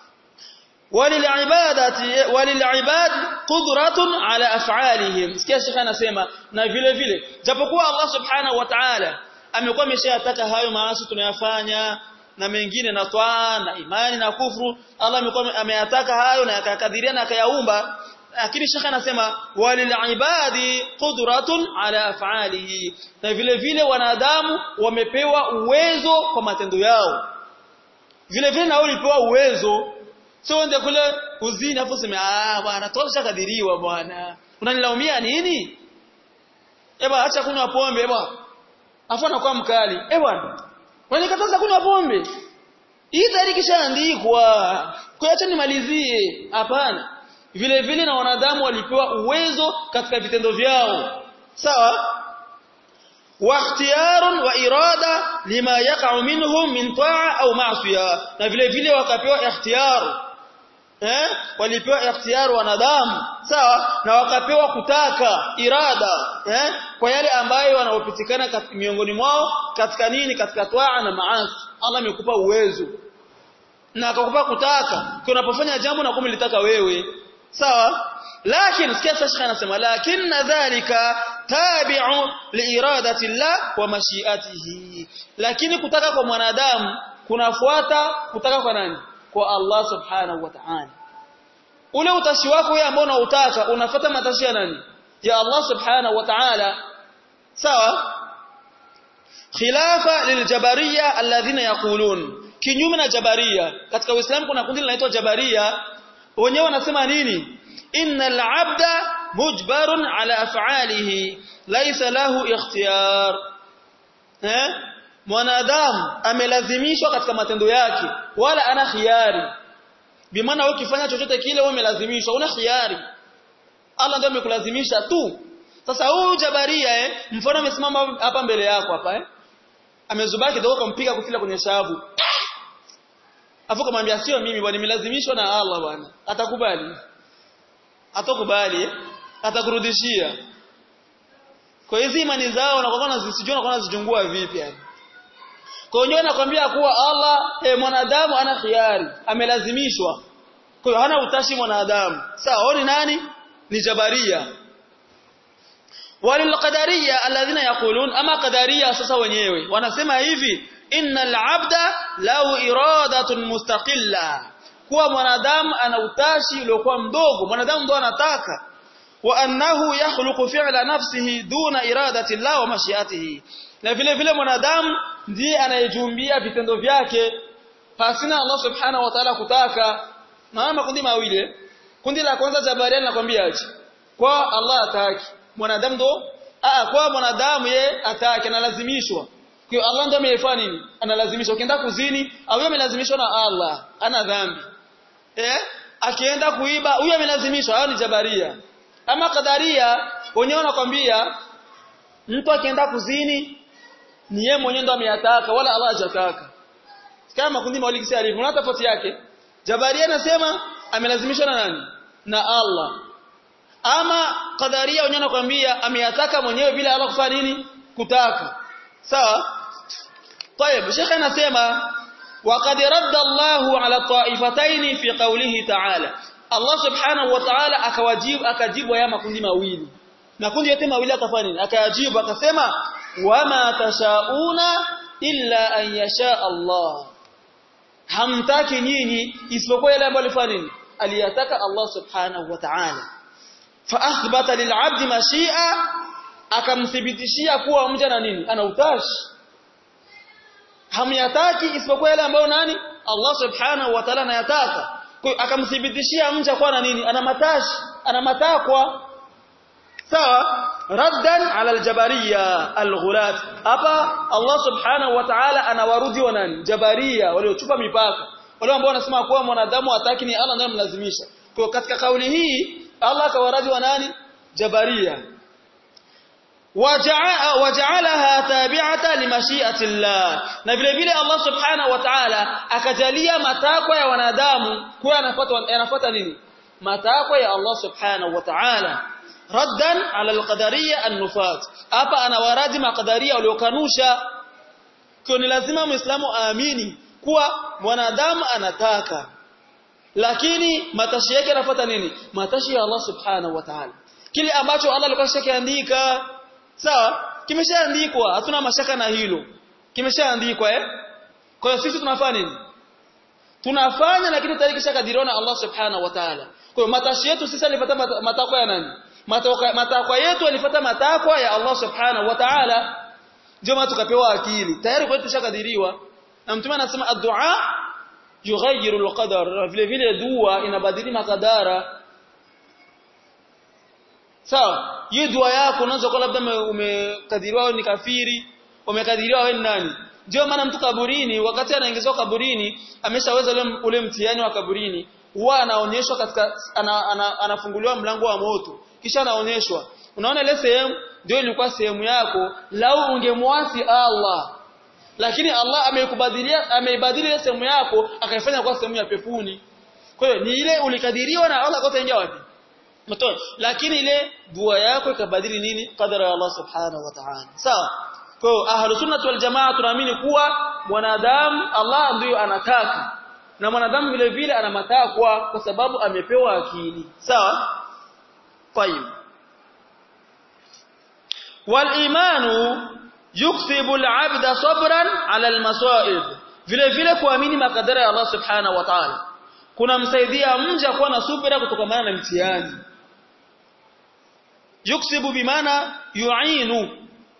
walilibadati walilibad qudratun ala af'alihim sikia shekha anasema na vile vile japokuwa Allah subhanahu wa ta'ala amekuwa ameshayataka hayo maasi tunayafanya na mengine na twaa na imani na kufru Allah amekuwa ameyataka hayo na akakadiria na akayaumba lakini shekha anasema walilibadi qudratun ala af'alihi na vile vile wanadamu wamepewa uwezo kwa matendo yao vile vile na ulipewa uwezo sio uende kule uzini afu sema ah bwana tosha kadiriwa bwana unanilaumia nini eba acha kunywa pombe eba afu anakuwa mkali eh bwana wanikataza kunywa pombe hii tayari kishaandikwa kwa acha nimalizie hapana vile vile na wanadamu walipewa uwezo katika vitendo vyao sawa wa ikhtiyarun wa irada lima yaqa'u minhum min ta'a au ma'siya na vile vile wakapewa ikhtiyar eh walipewa ikhtiyar wanadamu sawa na wakapewa kutaka irada eh kwa yale ambayo wanaopitikana miongoni mwao katika nini katika twaa na maasi Allah amekupa uwezo na akakupa kutaka unapofanya jambo na kumlitaka wewe sawa lakini sikia sasa anasema lakini dhalika tabi'u liiradati Allah wa mashiatihi lakini kutaka kwa mwanadamu kunafuata kutaka kwa nani kwa Allah subhanahu wa ta'ala ule utashi wako wewe ambao unautaka unafuata matashi ya nani ya Allah subhanahu wa ta'ala sawa khilafa liljabariya alladhina yaqulun kinyume na jabaria katika uislamu kuna kundi linaloitwa jabaria wenyewe wanasema nini innal abda mujbarun ala af'alihi laysa lahu ikhtiyar eh mwanadamu amelazimishwa katika matendo yake wala ana khiari bimaana wewe ukifanya chochote kile wewe umelazimishwa una khiari Allah ndiye amekulazimisha tu sasa huyu jabaria eh mfano amesimama hapa mbele yako hapa eh amezubaki kidogo kumpiga kufila kwenye shavu afu kumwambia sio mimi bwana nimelazimishwa na Allah bwana atakubali atakubali eh? atakurudishia kwa hizi imani zao na kwa zisijua na kwa zijungua vipi yani kwa hiyo nakwambia kuwa Allah e, mwanadamu ana khiari amelazimishwa kwa hiyo hana utashi mwanadamu sawa ni nani ni jabaria walilqadariya alladhina yaqulun ama qadariya sasa wenyewe wanasema hivi innal abda lau iradatun mustaqilla kuwa mwanadamu ana utashi uliokuwa mdogo mwanadamu ndo anataka wa annahu yakhluqu fi'la nafsihi duna iradati Allah wa mashiatihi na vile vile mwanadamu ndiye anayejumbia vitendo vyake pasina Allah subhanahu wa ta'ala kutaka maana makundi mawili kundi la kwanza jabaria linakwambia aje kwa Allah ataki mwanadamu ndo ah kwa mwanadamu ye ataki analazimishwa kwa Allah ndo amefanya nini analazimishwa ukienda kuzini au yeye amelazimishwa na Allah ana dhambi eh akienda kuiba huyo amelazimishwa hao ni jabaria ama kadaria wenyewe wanakwambia mtu akienda kuzini ni yeye mwenyewe ndo ameyataka wala Allah hajataka kama makundi mawili kisa alivyo na tofauti yake jabaria anasema amelazimishwa na nani na Allah ama kadaria wenyewe wanakwambia ameyataka mwenyewe bila Allah kufanya nini kutaka sawa طيب شيخ anasema وقد رد الله على الطائفتين في قوله تعالى Allah subhanahu wa ta'ala akawajibu akajibu ya makundi mawili makundi yote mawili akafanya nini akayajibu akasema wama tashauna illa an yasha Allah hamtaki nyinyi isipokuwa yale ambayo alifanya nini aliyataka Allah subhanahu wa ta'ala fa athbata lil'abdi mashi'a akamthibitishia kuwa mja na nini ana utashi hamyataki isipokuwa yale ambayo nani Allah subhanahu wa ta'ala anayataka akamthibitishia mja kwa na nini ana matashi ana matakwa sawa raddan ala aljabariya alghulat hapa Allah subhanahu wa ta'ala anawarudi wa nani jabariya waliochupa mipaka wale ambao wanasema kuwa mwanadamu hataki ni Allah ndiye mlazimisha kwa katika kauli hii Allah akawaradi wa nani jabariya waja'alaha tabi'ata limashi'ati Allah na vile vile Allah subhanahu wa ta'ala akajalia matakwa ya wanadamu kuwa yanafuata yanafuata nini matakwa ya Allah subhanahu wa ta'ala raddan ala alqadariyya an-nufat hapa anawaradi maqadariya waliokanusha kwa ni lazima muislamu aamini kuwa mwanadamu anataka lakini matashi yake yanafuata nini matashi ya Allah subhanahu wa ta'ala kile ambacho Allah alikuwa shakiandika sawa kimeshaandikwa hatuna mashaka na hilo kimeshaandikwa eh kwa hiyo sisi tunafanya nini tunafanya lakini tayari kishakadiriwa na Allah subhanahu wa ta'ala kwa hiyo matashi yetu sisi alipata matakwa ya nani matakwa matakwa yetu alipata matakwa ya Allah subhanahu wa ta'ala ndio maana tukapewa akili tayari kwetu tushakadiriwa na mtume anasema ad-du'a yughayyiru al-qadar vile vile dua inabadili makadara sawa hii dua yako unaweza kuwa labda umekadiriwa wewe ni kafiri umekadiriwa wewe ni nani ndio maana mtu kaburini wakati anaingizwa kaburini ameshaweza ule, ule mtihani wa kaburini huwa anaonyeshwa katika ana, ana, anafunguliwa mlango wa moto kisha anaonyeshwa unaona ile sehemu ndio ilikuwa sehemu yako lau ungemwasi Allah lakini Allah ameikubadilia ameibadilia ile sehemu yako akaifanya kuwa sehemu ya pepuni kwa hiyo ni ile ulikadiriwa na Allah kwa utaingia wapi mtoto lakini ile dua yako ikabadili nini qadara ya Allah subhanahu wa ta'ala sawa kwa hiyo ahlus sunnah wal jamaa tunaamini kuwa mwanadamu Allah ndiyo anataka na mwanadamu vile vile ana matakwa kwa sababu amepewa akili sawa طيب والايمان يكسب العبد صبرا على المصائب vile vile kuamini makadara ya Allah subhanahu wa ta'ala kunamsaidia mja kuwa na subira kutokana na mtihani yuksibu bimaana yu'inu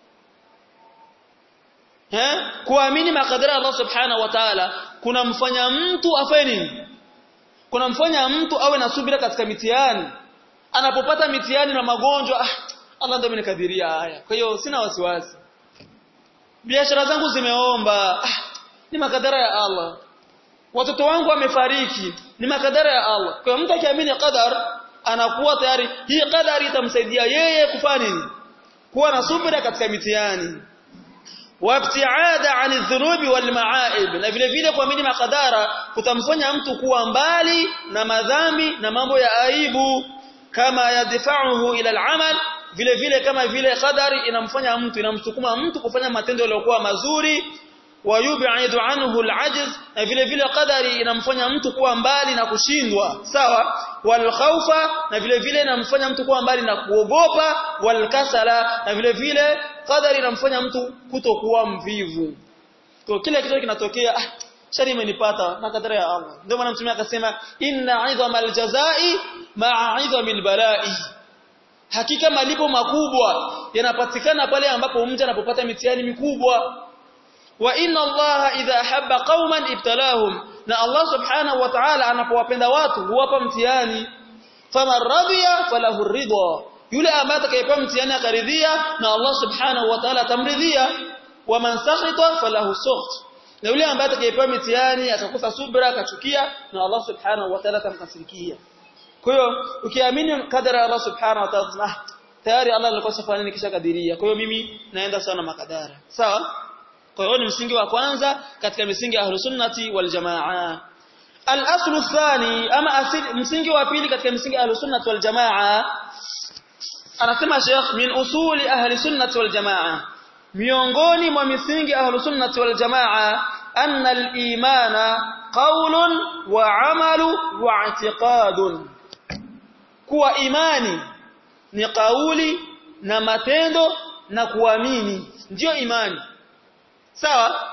eh kuamini makadara ya Allah subhanahu wa ta'ala kunamfanya mtu afanye nini kunamfanya mtu awe na subira katika mitihani anapopata mitihani na magonjwa ah, Allah ndio amenikadiria haya kwa hiyo sina wasiwasi biashara zangu zimeomba ah, ni makadara ya Allah watoto wangu wamefariki ni makadara ya Allah kwa hiyo mtu akiamini qadar anakuwa tayari hii qadari itamsaidia yeye kufanya nini kuwa na subira katika mitihani wabtiada ani dhunubi wal maaib na vile vile kuamini makadara kutamfanya mtu kuwa mbali na madhambi na mambo ya aibu kama yadfa'uhu ila al-amal vile vile kama vile qadari inamfanya mtu inamsukuma mtu kufanya matendo yaliyokuwa mazuri wayub'idu anhu al-ajz na vile vile qadari inamfanya mtu kuwa mbali na kushindwa sawa wal khawfa na vile vile inamfanya mtu kuwa mbali na kuogopa wal kasala na vile vile qadari inamfanya mtu kutokuwa mvivu kwa kila kitu kinatokea ah shari imenipata na kadara ya Allah ndio maana mtume akasema inna 'idhamal jazai ma'a 'idhamil bala'i hakika malipo makubwa yanapatikana pale ambapo mja anapopata mitihani mikubwa wa inna Allah idha habba qauman ibtalahum na Allah subhanahu wa ta'ala anapowapenda watu huwapa mtihani faman radiya falahu ridha yule ambaye atakayepewa mtihani akaridhia na Allah subhanahu wa ta'ala atamridhia wa man sakhita falahu sukht na yule ambaye atakayepewa mitihani akakosa subra akachukia na Allah subhanahu wa ta'ala atamkasirikia kwa hiyo ukiamini kadara Allah subhanahu wa ta'ala tayari Allah alikuwa safari nini kisha kadiria kwa hiyo mimi naenda sana makadara sawa kwa hiyo ni msingi wa kwanza katika misingi ya ahlus sunnati wal jamaa al-aslu thani ama asili msingi wa pili katika misingi ya ahlus sunnati wal jamaa anasema Sheikh min usuli ahli sunnati wal jamaa miongoni mwa misingi ya ahlus sunnati wal jamaa anna al-imana qawlun wa 'amalu wa i'tiqadun kuwa imani ni kauli na matendo na kuamini ndiyo imani sawa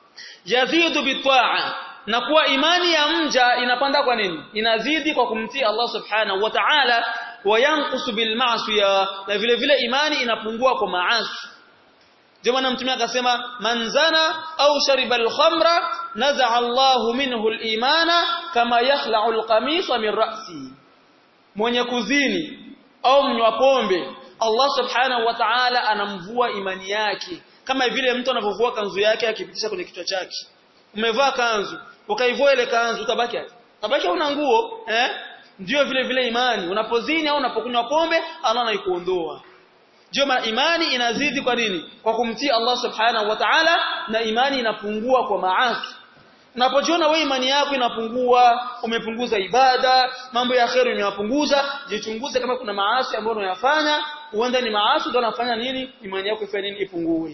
yazidu bitaa na kuwa imani ya mja inapanda kwa nini inazidi kwa kumtii Allah subhanahu wa ta'ala wayanqusu bil ma'siya na vile vile imani inapungua kwa maasi ndio maana mtume akasema man zana au shariba al-khamra naza'a Allahu minhu al-imana kama yakhla'u al-qamisa min ra'si mwenye kuzini au mnywa pombe Allah subhanahu wa ta'ala anamvua imani yake kama vile mtu anavovua kanzu yake akipitisha kwenye kichwa chake umevaa kanzu ukaivua ile kanzu utabaki aje utabaki una nguo eh ndio vile vile imani unapozini au unapokunywa pombe Allah anaikuondoa ndio maana imani inazidi kwa nini kwa kumtii Allah subhanahu wa ta'ala na imani inapungua kwa maasi Unapojiona wewe imani yako inapungua, umepunguza ibada, mambo ya kheri umeyapunguza, jichunguze kama kuna maasi ambayo unayafanya, huenda ni maasi ndio unafanya nini, imani yako ifanye nini ipungue.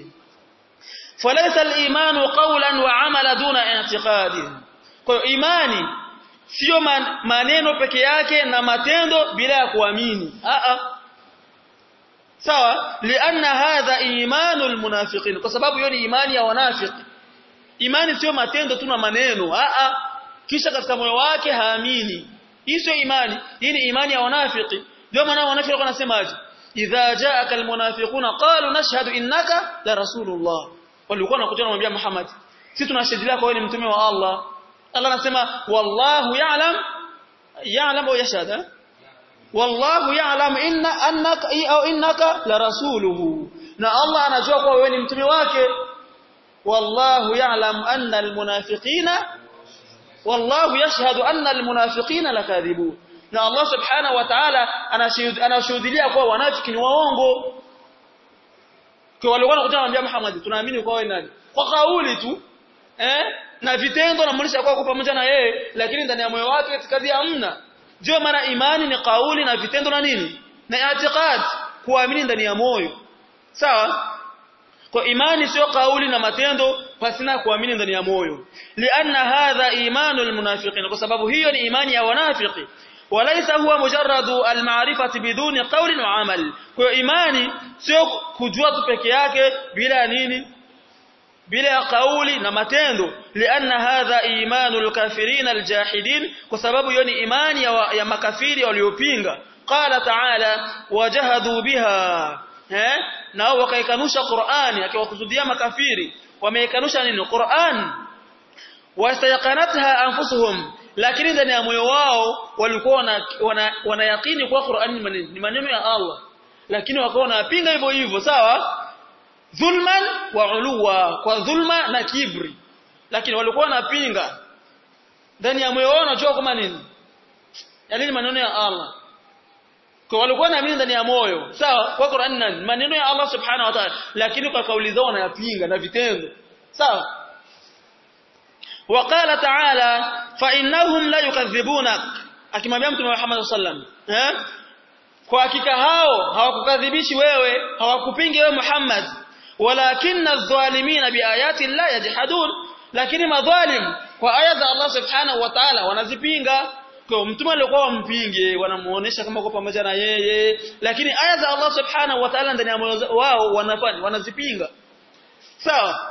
Falaysa al-imanu qawlan wa 'amala duna i'tiqadi. Kwa hiyo imani sio man, maneno peke yake na matendo bila ya kuamini. A a. Sawa? Lianna hadha imanul munafiqin. Kwa sababu hiyo ni imani ya wanafiki. Imani sio matendo tu na maneno. A a. Kisha katika moyo wake haamini. Hii sio imani. Hii ni imani ya wanafiki. Ndio maana wanafiki wanasemaje? Idha ja'aka almunafiquna qalu nashhadu innaka la rasulullah. Walikuwa wanakuja kumwambia Muhammad, sisi tunashuhudia kwa wewe ni mtume wa Allah. Allah anasema wallahu ya'lam ya'lam au yashhadu wallahu ya'lam inna annaka au innaka la rasuluhu. Na Allah anajua kwa wewe ni mtume wake. والله يعلم أن المنافقين والله يشهد أن المنافقين لكاذبون na Allah subhanahu wa ta'ala anashuhudia kwa wanafiki ni waongo kwa wale walikuwa wanamwambia Muhammad tunaamini kwa wewe nani kwa kauli tu eh na vitendo na mlisha kwa pamoja na yeye lakini ndani ya moyo wake itikadi hamna ndio maana imani ni kauli na vitendo na nini na i'tiqad kuamini ndani ya moyo sawa kwa imani sio kauli na matendo pasina kuamini ndani ya moyo lianna hadha imanu almunafiqin kwa sababu hiyo ni imani ya wanafiki walaysa huwa mujarradu almarifati biduni qawlin wa amal kwa imani sio kujua tu peke yake bila nini bila ya kauli na matendo lianna hadha imanu alkafirin aljahidin kwa sababu hiyo ni imani ya, ya makafiri waliopinga qala ta'ala wajahadu biha eh nao wakaikanusha Qur'ani akiwakusudia makafiri wameikanusha nini Qur'an wastayqanatha anfusuhum lakini ndani ya moyo wao walikuwa wanayakini wana, kwa Qur'an ni maneno ya Allah lakini wakawa wanapinga hivyo hivyo sawa dhulman wa uluwa kwa dhulma na kibri lakini walikuwa wanapinga ndani ya moyo wao wanajua kama nini yani ni maneno ya Allah kwa walikuwa naamini ndani ya moyo sawa kwa Qur'an nani maneno ya Allah subhanahu wa ta'ala lakini kwa kauli zao wanayapinga na vitendo sawa وقال تعالى فانهم لا يكذبونك akimwambia mtume Muhammad sallam eh kwa hakika hao hawakukadhibishi wewe hawakupingi wewe Muhammad walakinna adh-dhalimina biayati la yajhadun lakini madhalim kwa aya za Allah subhanahu wa ta'ala wanazipinga kwa mtume alikuwa wampinge wanamuonesha kama kwa pamoja na yeye lakini aya za Allah subhanahu wa ta'ala ndani ya moyo wao wanafanya wanazipinga sawa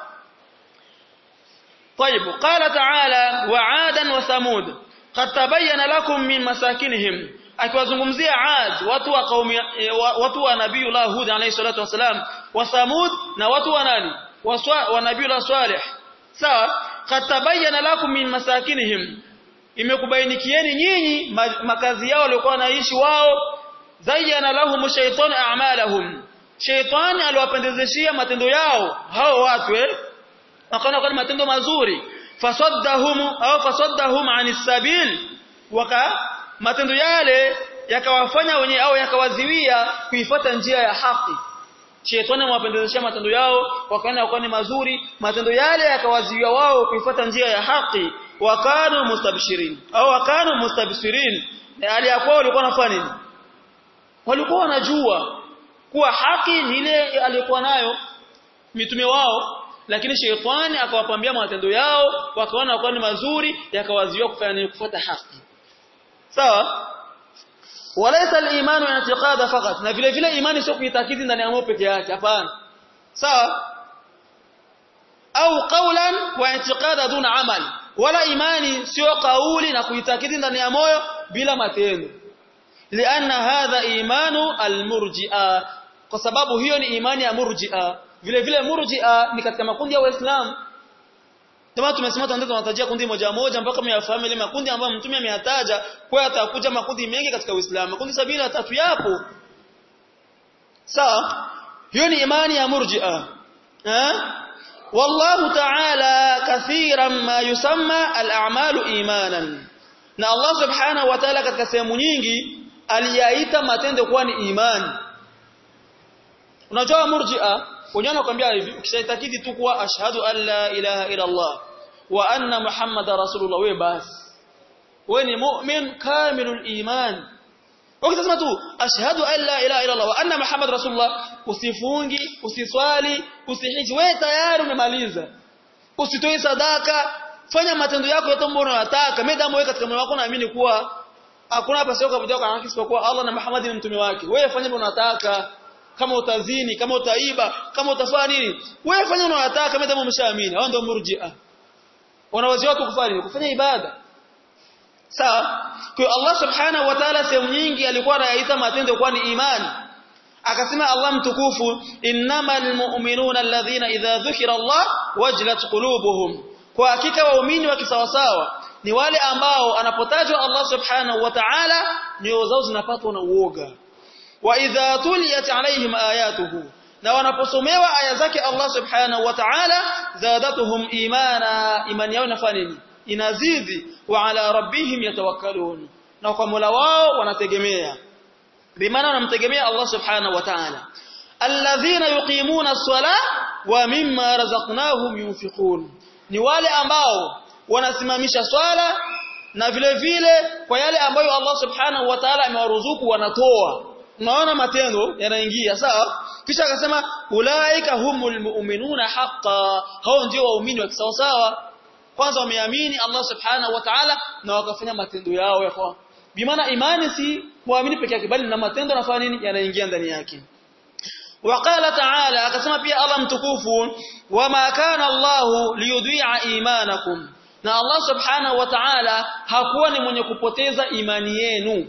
طيب قال تعالى وعادا وثمود قد تبين لكم من مساكنهم akiwazungumzia Ad watu wa kaumi watu wa Nabiiullah Hud alayhi salatu wasalam wa Thamud na watu wa nani wa Nabiiullah Salih sawa qad tabayyana lakum min masakinihim imekubainikieni nyinyi makazi yao waliokuwa wanaishi wao zayyana lahum shaytan a'malahum shaytan aliwapendezeshia matendo yao hao watu eh wakaona kwa matendo mazuri fasaddahum au fasaddahum anis sabil waka matendo yale yakawafanya wenye au yakawaziwia kuifuata njia ya haki shetani amewapendezeshia matendo yao wakaona wakawa ni mazuri matendo yale yakawaziwia wao kuifuata njia ya haki wakanu mustabshirin au wakanu mustabshirin hali ya kwao walikuwa wanafanya nini walikuwa wanajua kuwa haki ni ile aliyokuwa nayo mitume wao lakini shetani akawapambia matendo yao wakaona wakawa ni mazuri yakawaziwia kufanya nini kufuata haki sawa walaysa al-imanu i'tiqada faqat na vile vile imani sio kuitakidi ndani ya moyo peke yake hapana sawa au qawlan wa i'tiqada duna amal wala imani sio kauli na kuitakidi ndani ya moyo bila matendo lianna hadha imanu al-murji'a kwa sababu hiyo ni imani ya murji'a vile vile murji'a ni katika makundi ya waislamu kama tumesema tuanze tunatajia kundi moja moja mpaka myafahamu ile makundi ambayo mtume ameyataja kwa atakuja makundi mengi katika Uislamu makundi sabini na tatu yapo sawa hiyo ni imani ya murji'a eh wallahu ta'ala kathiran ma yusamma al-a'malu imanan na Allah subhanahu wa ta'ala katika sehemu nyingi aliyaita matendo kuwa ni imani unajua murji'a wenyewe wanakuambia hivi ukishaitakidi tu kuwa ashhadu an la ilaha illa Allah wa anna muhammada rasulullah wewe basi wewe ni mu'min kamilul iman ukisema tu ashhadu an la ilaha illa Allah wa anna muhammad rasulullah usifungi usiswali usihiji wewe tayari umemaliza usitoe sadaka fanya matendo yako yote ambayo unataka medamu wewe katika moyo wako unaamini kuwa hakuna hapa sio kwa kwa haki isipokuwa Allah na Muhammad ni mtume wake wewe fanya unataka kama utazini kama utaiba kama utafanya nini wewe fanya unayotaka kama kama umeshaamini hao ndio murji'a wanawazia watu kufanya nini kufanya ibada sawa kwa Allah subhanahu wa ta'ala sehemu nyingi alikuwa anayaita matendo kuwa ni imani akasema Allah mtukufu innamal mu'minuna alladhina idha dhukira Allah wajlat qulubuhum kwa hakika waumini wa kisawasawa ni wale ambao anapotajwa Allah subhanahu wa ta'ala nyoyo zao zinapatwa na uoga wa idha tuliyat alaihim ayatuhu na wanaposomewa aya zake Allah subhanahu wa ta'ala zadatuhum imana imani yao inafanya nini inazidi wa ala rabbihim yatawakkalun na kwa Mola wao wanategemea bimaana wanamtegemea Allah subhanahu wa ta'ala alladhina yuqimuna as-salah wa mimma razaqnahum yunfiqun ni wale ambao wanasimamisha swala na vile vile kwa yale ambayo Allah subhanahu wa ta'ala amewaruzuku wanatoa unaona matendo yanaingia sawa kisha akasema ulaika humul mu'minuna haqqan hao ndio waumini wa kisawa sawa kwanza wameamini Allah subhanahu wa ta'ala na wakafanya matendo yao ya kwa bimaana imani si kuamini peke yake bali na matendo yanafanya nini yanaingia ndani yake وقال تعالى akasema pia Allah mtukufu wama kana Allah liyudhi'a imanakum na Allah subhanahu wa ta'ala hakuwa ni mwenye kupoteza imani yenu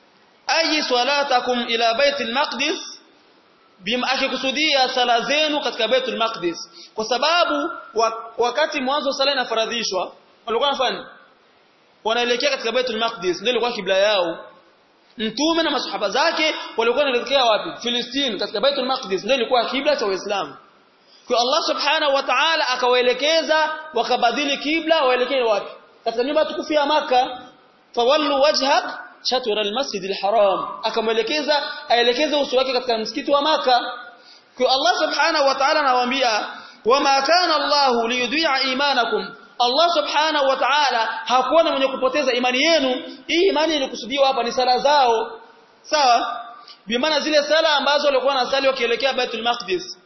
ayi salatakum ila baitul maqdis bima akikusudia sala zenu katika baitul maqdis kwa sababu wakati mwanzo sala inafaradhishwa walikuwa wanafanya wanaelekea katika baitul maqdis ndio ilikuwa kibla yao mtume na masahaba zake walikuwa wanaelekea wapi Filistini katika baitul maqdis ndio ilikuwa kibla cha waislamu kwa Allah subhanahu wa ta'ala akawaelekeza wakabadili kibla waelekee wapi katika nyumba tukufu ya maka fawallu wajhak shatr almasjid alharam akamwelekeza aelekeze uso wake katika msikiti wa maka kwa Allah subhanahu wa ta'ala anawaambia wama kana Allah liyudhi'a imanakum Allah subhanahu wa ta'ala hakuwa mwenye kupoteza imani yenu hii imani ilikusudiwa hapa ni sala zao sawa bi maana zile sala ambazo walikuwa wanasali wakielekea Baitul Maqdis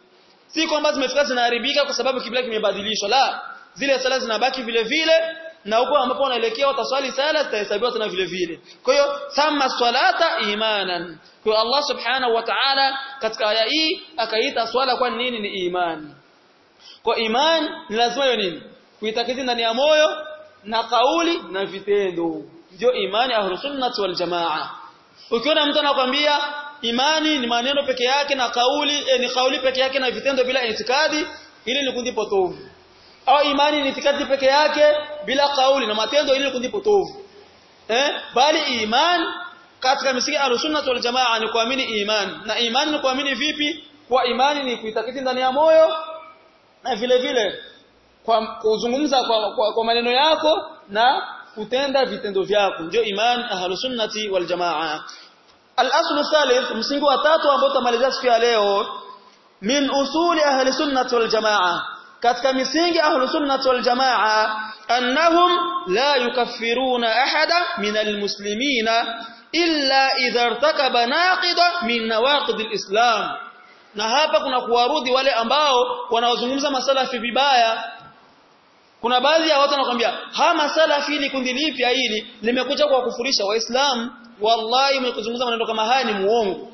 si kwamba zimefika zinaharibika kwa sababu kibla kimebadilishwa la zile sala zinabaki vile vile na huko ambapo wanaelekea wataswali sala zitahesabiwa tena vile vile kwa hiyo sama swalata imanan kwa Allah subhanahu wa ta'ala katika aya hii akaita swala kwa nini ni imani kwa iman ni lazima hiyo nini kuitakidi ndani ya moyo na kauli na vitendo ndio imani ahlus sunnah wal jamaa ukiona mtu anakuambia imani ni maneno peke yake na kauli eh, ni kauli peke yake na vitendo bila itikadi ili ni kundi potovu au imani ni itikadi peke yake bila kauli na matendo ili ni kundi potovu eh bali iman katika misingi ahlus-sunnah wal jamaa ni kuamini iman na imani ni kuamini vipi kwa imani ni kuitakidi ndani ya moyo na vile vile kwa kuzungumza kwa, kwa, kwa maneno yako na kutenda vitendo vyako ndio iman ahlus-sunnati wal jamaa al-aslu thalith msingi wa tatu ambao tutamalizia siku ya leo min usuli ahli sunnati wal jamaa katika misingi ahli sunnati wal jamaa annahum la yukaffiruna ahada min almuslimina illa idha irtakaba naqida min nawaqid alislam na hapa kuna kuwarudi wale ambao wanaozungumza masalafi vibaya kuna baadhi ya watu wanakuambia ha masalafi hili kundi lipi hili limekuja kwa kufurisha waislamu wallahi mkizungumza maneno kama haya ni muongo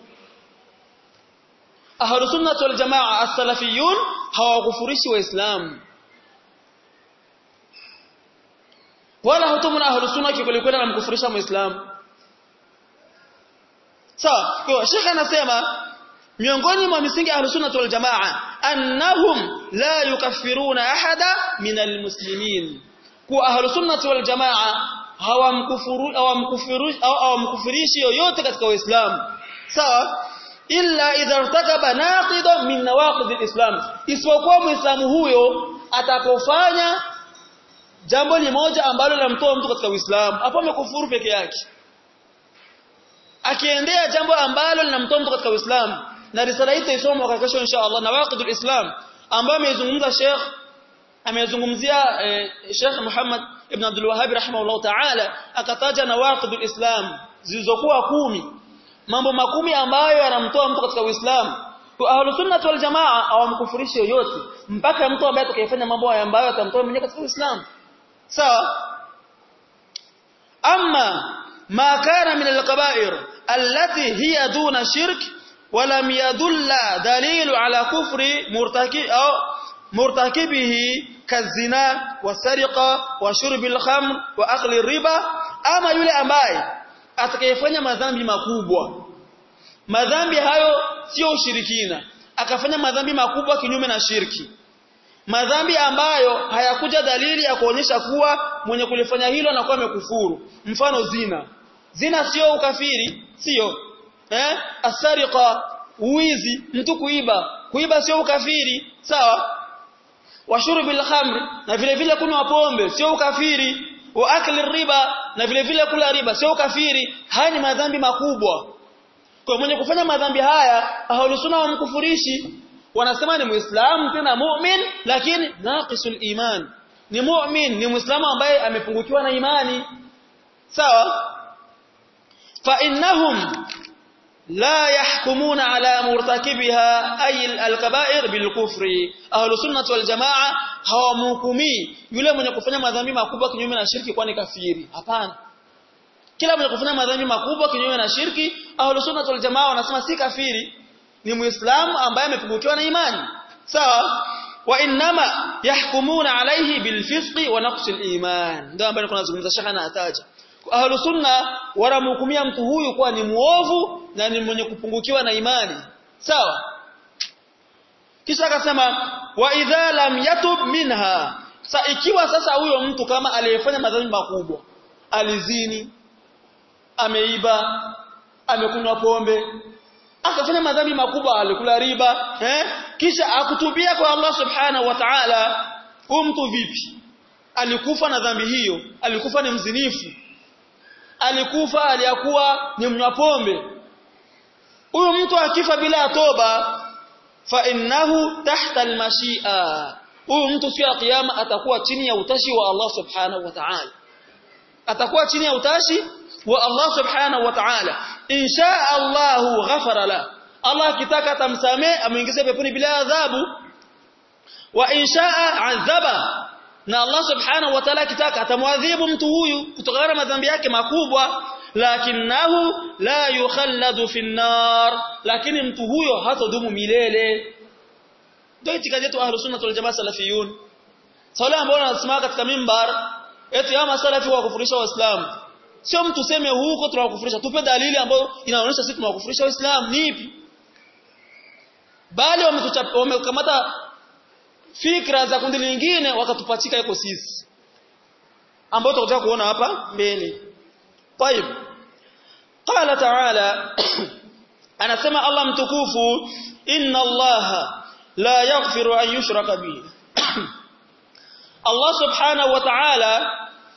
ahlus sunnah wal jamaa as-salafiyun hawakufurishi waislamu wala hutumuna ahlus sunnah kikwelikweli na mkufurisha muislamu sawa kwa shekha anasema miongoni mwa misingi ahlus sunnah wal jamaa annahum la yukaffiruna ahada min almuslimin kwa ahlus sunnah wal jamaa hawamkufuru hawamkufuru hawamkufurishi yoyote katika uislamu sawa illa idha irtakaba naqida min nawaqid alislam isipokuwa muislamu huyo atakofanya jambo limoja ambalo linamtoa mtu katika uislamu hapo amekufuru peke yake akiendea jambo ambalo linamtoa mtu katika uislamu na risala hii tuisoma kwa kesho insha Allah nawaqidul islam ambayo amezungumza Sheikh amezungumzia eh, Sheikh Muhammad ibn Abdul Wahhab rahimahullah ta'ala akataja nawaqidul islam zilizokuwa kumi mambo makumi ambayo yanamtoa mtu katika Uislamu kwa ahlus sunnah wal jamaa hawamkufurishi yoyote mpaka mtu ambaye atakayefanya mambo haya ambayo atamtoa mwenyewe katika Uislamu sawa amma ma kana min al-kaba'ir allati hiya duna shirk ولم يدل دليل على كفر مرتكب أو مرتكبه كالزنا والسرقة وشرب الخمر وأكل الربا أما يلي ambaye atakayefanya madhambi makubwa madhambi hayo sio ushirikina akafanya madhambi makubwa kinyume na shirki madhambi ambayo hayakuja dalili ya kuonyesha kuwa mwenye kulifanya hilo anakuwa amekufuru mfano zina zina sio ukafiri sio eh asariqa uizi mtu kuiba kuiba sio ukafiri sawa washurbil khamr na vile vile kunywa pombe sio ukafiri wa akli riba na vile vile kula riba sio ukafiri haya ni madhambi makubwa kwa mwenye kufanya madhambi haya ahalusuna wamkufurishi wanasema ni muislamu tena mu'min lakini naqisul iman ni mu'min ni muislamu ambaye amepungukiwa na imani sawa fa innahum لا يحكمون على مرتكبها أي الكبائر بالكفر أهل السنة والجماعة hawamhukumi yule mwenye kufanya madhambi makubwa kinyume na shirki kwani kafiri hapana kila mwenye kufanya madhambi makubwa kinyume na shirki ahlu sunna wal jamaa wanasema si kafiri ni muislamu ambaye amepungukiwa na imani sawa wa inma yahkumuna alayhi bilfisqi wa naqsil iman ndio ambaye tunazungumza shaka na ataja ahlu sunna wanamhukumia mtu huyu kuwa ni muovu na ni mwenye kupungukiwa na imani sawa kisha akasema wa idha lam yatub minha sa ikiwa sasa huyo mtu kama aliyefanya madhambi makubwa alizini ameiba amekunywa pombe akafanya madhambi makubwa alikula riba eh kisha akutubia kwa Allah subhanahu wa ta'ala huyo mtu vipi alikufa na dhambi hiyo alikufa ni mzinifu alikufa aliyakuwa ni mnywa pombe huyu mtu akifa bila toba fa innahu tahta almashia huyu mtu siku ya kiyama atakuwa chini ya utashi wa Allah subhanahu wa ta'ala atakuwa chini ya utashi wa Allah subhanahu wa ta'ala insha Allah ghafara la Allah akitaka atamsamee amuingize peponi bila adhabu wa inshaa adhaba na Allah subhanahu wa ta'ala akitaka atamwadhibu mtu huyu kutokana na madhambi yake makubwa lakinahu la yukhalladu fi nar lakini mtu huyo hatodumu milele ndio itikadi yetu ahlus sunna wal jamaa salafiyun sala ambao wanasimama katika mimbar eti ama salafi wa kufurisha waislamu sio mtu seme huko tunawakufurisha tupe dalili ambayo inaonyesha sisi tunawakufurisha waislamu ni ipi bali wamekamata fikra za kundi lingine wakatupachika iko sisi ambao tutakuja kuona hapa mbele طيب قال تعالى anasema Allah mtukufu inna Allah la yaghfiru an yushraka bihi Allah subhanahu wa ta'ala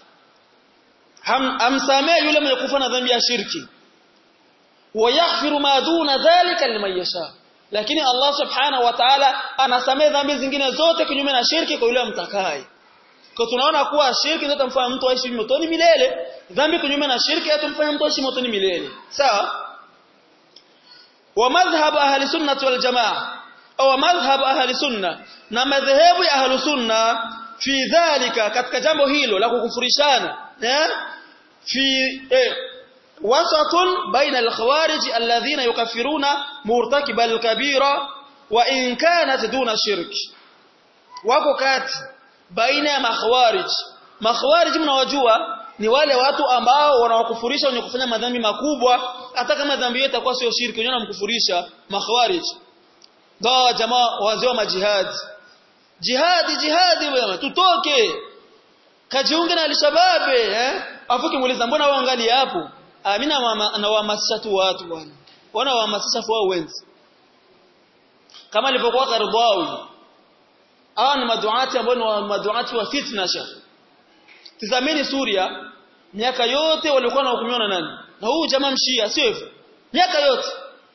amsamee yule mwenye kufa na dhambi ya shirki wa yaghfiru ma duna dhalika liman yasha lakini Allah subhanahu wa ta'ala anasamee dhambi zingine zote kinyume na shirki kwa yule amtakaye kwa tunaona kuwa shirki ndio tamfanya mtu aishi motoni milele dhambi kinyume na shirki hatumfanya mtu aishi motoni milele sawa wa madhhab ahli sunnah wal jamaa au madhhab ahli sunna na madhehebu ya ahli sunna fi dhalika katika jambo hilo la kukufurishana eh fi eh, wasatun baina al-khawarij alladhina yukaffiruna murtakiba al-kabira wa in kanat duna shirk wako kati baina ya makhawarij makhawarij mnawajua ni wale watu ambao wanawakufurisha wenye kufanya madhambi makubwa hata kama dhambi yote itakuwa sio shirki wenyewe wanamkufurisha makhawarij ndio jamaa wazee wa majihad jihadi jihadi bwana tutoke kajiunge na alishababe eh afu kimuuliza mbona waangalia hapo mimi nawahamasisha tu watu bwana wana wahamasisha wao wenzi kama ilivyokuwa Kardawi hawa ni maduati ambao ni maduati wa fitna shekh tazameni Suria miaka yote walikuwa wanahukumiwa na nani na huu jamaa mshia sio hivyo miaka yote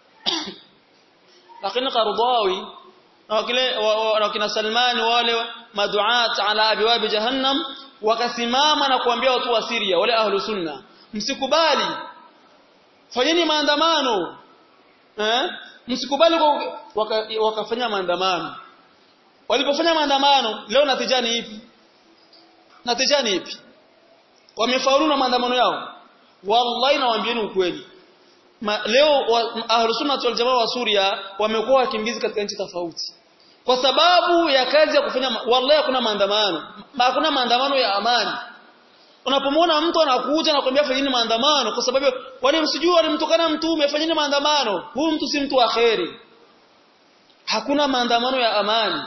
lakini Qardawi na wakile na kina Salmani wale maduat ala abwab jahannam wakasimama na kuambia watu wa Syria wale ahlu sunna msikubali fanyeni maandamano eh msikubali waka, wakafanya maandamano walipofanya maandamano leo natija ni ipi natija ni ipi wamefaulu na maandamano yao wallahi nawaambieni ukweli Ma, leo ahlus sunna wal jamaa wa Suria wamekuwa wakimbizi katika nchi tofauti kwa sababu ya kazi ya kufanya wallahi hakuna maandamano hakuna maandamano ya amani unapomwona mtu anakuja na kuambia fanyeni maandamano kwa sababu wale msijui walimtukana mtume fanyeni maandamano huyu mtu si mtu wa kheri hakuna maandamano ya amani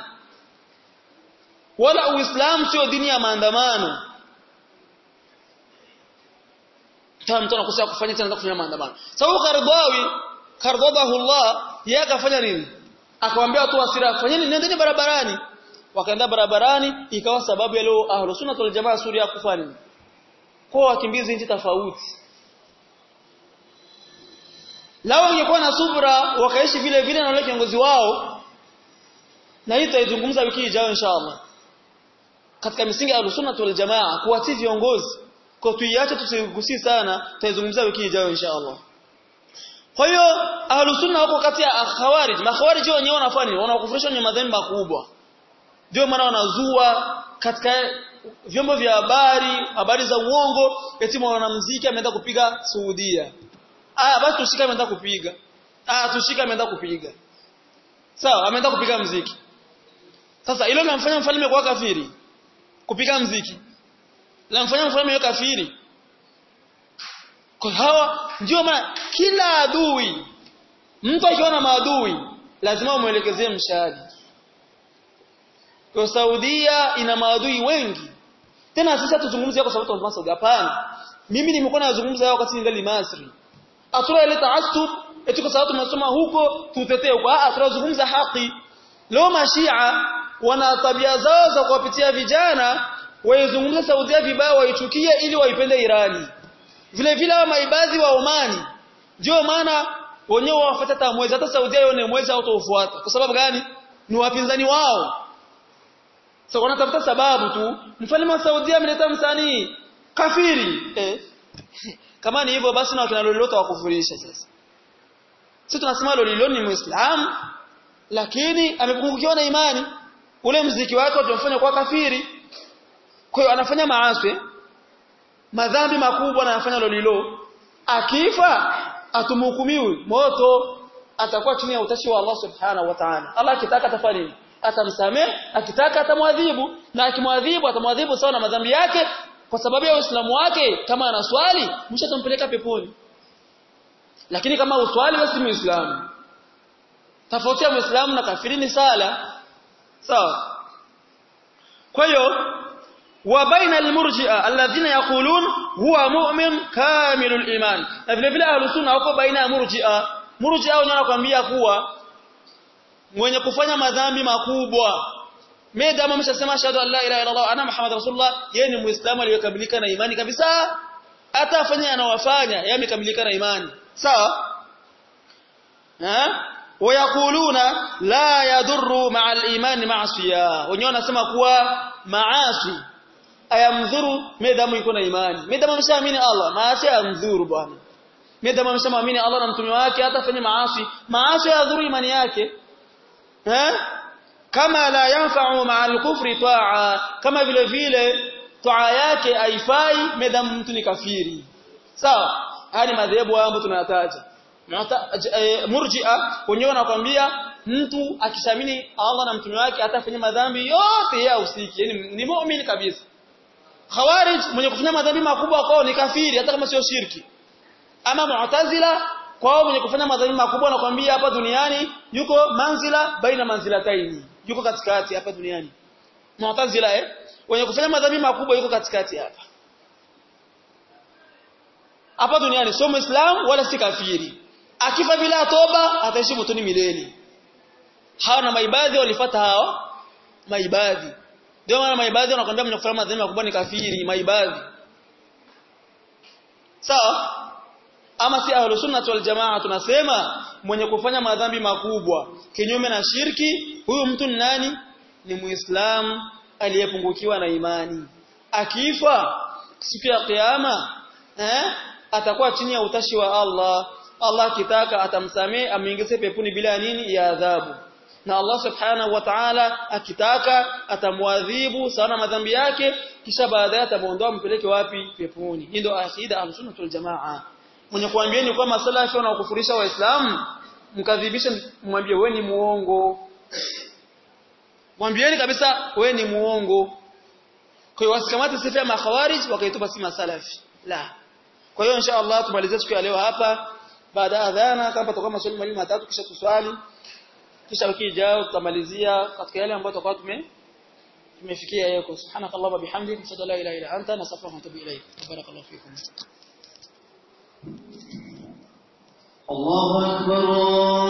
wala uislamu sio dini ya maandamano kama mtu anakusia kufanya tena kufanya maandamano sababu Kardawi kardadahu Allah yeye akafanya nini akamwambia watu wa Syria fanyeni nendeni barabarani wakaenda barabarani ikawa sababu ya leo ahlus sunna wal jamaa Suria kufanya kwa wakimbizi nchi tofauti lao wangekuwa na subra wakaishi vile vile na wale kiongozi wao na hii tutaizungumza wiki ijayo inshallah katika misingi ya sunna wal jamaa kuwatii viongozi kwa tuiache tusigusie sana tutaizungumza wiki ijayo inshallah kwa hiyo ahlus sunna wako kati ya khawarij makhawarij wenyewe wanafanya nini wanakufurisha kwenye madhambi makubwa ndio maana wanazua katika vyombo vya habari habari za uongo eti mwanamuziki ameenda kupiga Saudia ah basi tushika ameenda kupiga ah tushika ameenda kupiga sawa ameenda kupiga muziki sasa hilo linamfanya mfalme kuwa kafiri kupiga muziki linamfanya mfalme kuwa kafiri kwa hawa ndio maana kila adui mtu akiwa na maadui lazima umuelekezee mshahadi kwa Saudia ina maadui wengi tena sisi tuzungumzie kwa sababu tunasema Saudi hapana mimi nimekuwa nazungumza yao wakati ningali Masri atura ile taasub eti kwa sababu tunasoma huko tutetee huko ah tunazungumza haki leo mashia wana tabia zao za kuwapitia vijana waizungumza Saudia vibaya waichukie ili waipende Irani vile vile wa maibadhi wa Omani ndio maana wenyewe wafuata hata mwezi hata Saudia yone mwezi hautofuata kwa sababu gani ni wapinzani wao so wanatafuta sababu tu mfalme wa Saudia ameleta msanii kafiri eh. kama ni hivyo basi na wakina lolote wakufurisha sasa sisi tunasema lolilo ni muislamu lakini amepungukiwa na imani ule mziki wake utamfanya kuwa kafiri kwa hiyo anafanya maasi madhambi makubwa na anafanya lolilo akifa atumhukumiwi moto atakuwa chini ya utashi wa Allah subhanahu wa ta'ala Allah akitaka atafanya nini atamsamehe akitaka atamwadhibu na akimwadhibu atamwadhibu sawa na madhambi yake kwa sababu ya Uislamu wake kama ana swali mwisho atampeleka peponi lakini kama uswali basi muislamu tofauti ya muislamu na kafiri ni sala sawa kwa hiyo wa baina almurji'a alladhina yaqulun huwa mu'min kamilul iman na vile vile ahlus sunna wako baina ya murji'a murji'a wenyewe wanakuambia kuwa mwenye kufanya madhambi makubwa Meda ameshasema ashhadu an la ilaha illa Allah ana Muhammad rasulullah yeye ni muislamu aliyekamilika na imani kabisa hata afanye anawafanya yeye amekamilika na imani sawa eh wayakuluna la yadurru ma'a al-iman ma'siya wenyewe wanasema kuwa maasi ayamdhuru medamu yuko na imani medamu ameshaamini Allah maasi ayamdhuru bwana medamu ameshaamini Allah na mtume wake hata afanye maasi maasi yadhuru imani yake eh kama la yanfa'u ma'a al-kufri ta'a kama vile vile toa yake haifai medamu mtu ni kafiri sawa haya ni madhehebu ambayo tunayataja murji'a wenyewe wanakuambia mtu akishamini Allah na mtume wake atafanya madhambi yote ya usiki yani ni muumini kabisa khawarij mwenye kufanya madhambi makubwa kwao ni kafiri hata kama sio shirki ama mu'tazila kwao mwenye kufanya madhambi makubwa anakuambia hapa duniani yuko manzila baina manzilataini yuko katikati hapa duniani mu'tazila eh wenye kufanya madhambi makubwa yuko katikati hapa hapa duniani sio muislamu wala si kafiri akifa bila toba ataishi motoni milele hawa na maibadhi walifuata hao maibadhi ndio maana maibadhi wanakwambia mwenye kufanya madhambi makubwa ni kafiri maibadhi sawa ama si ahlus sunnah wal jamaa tunasema mwenye kufanya madhambi makubwa kinyume na shirki huyu mtu ni nani ni muislamu aliyepungukiwa na imani akifa siku ya kiyama eh atakuwa chini ya utashi wa Allah Allah akitaka atamsamee amwingize peponi bila nini ya adhabu na Allah subhanahu wa ta'ala akitaka atamwadhibu sana madhambi yake kisha baadaye atamuondoa mpeleke wapi peponi hii ndio akida al-sunnah wal jamaa mwenye kuambieni kwa masalafi wanaokufurisha waislamu mkadhibisha mwambie wewe ni muongo mwambieni kabisa wewe ni muongo kwa hiyo wasikamate sifa ya makhawarij wakaitupa si masalafi la kwa hiyo insha Allah tumalizie siku ya leo hapa baada ya adhana kama tutakuwa maswali mawili matatu kisha tuswali kisha wiki ijayo tutamalizia katika yale ambayo tutakuwa tume tumefikia yako subhanakallah wa bihamdika ashhadu la ilaha illa anta nastaghfiruka wa atubu ilayk barakallahu fikum الله أكبر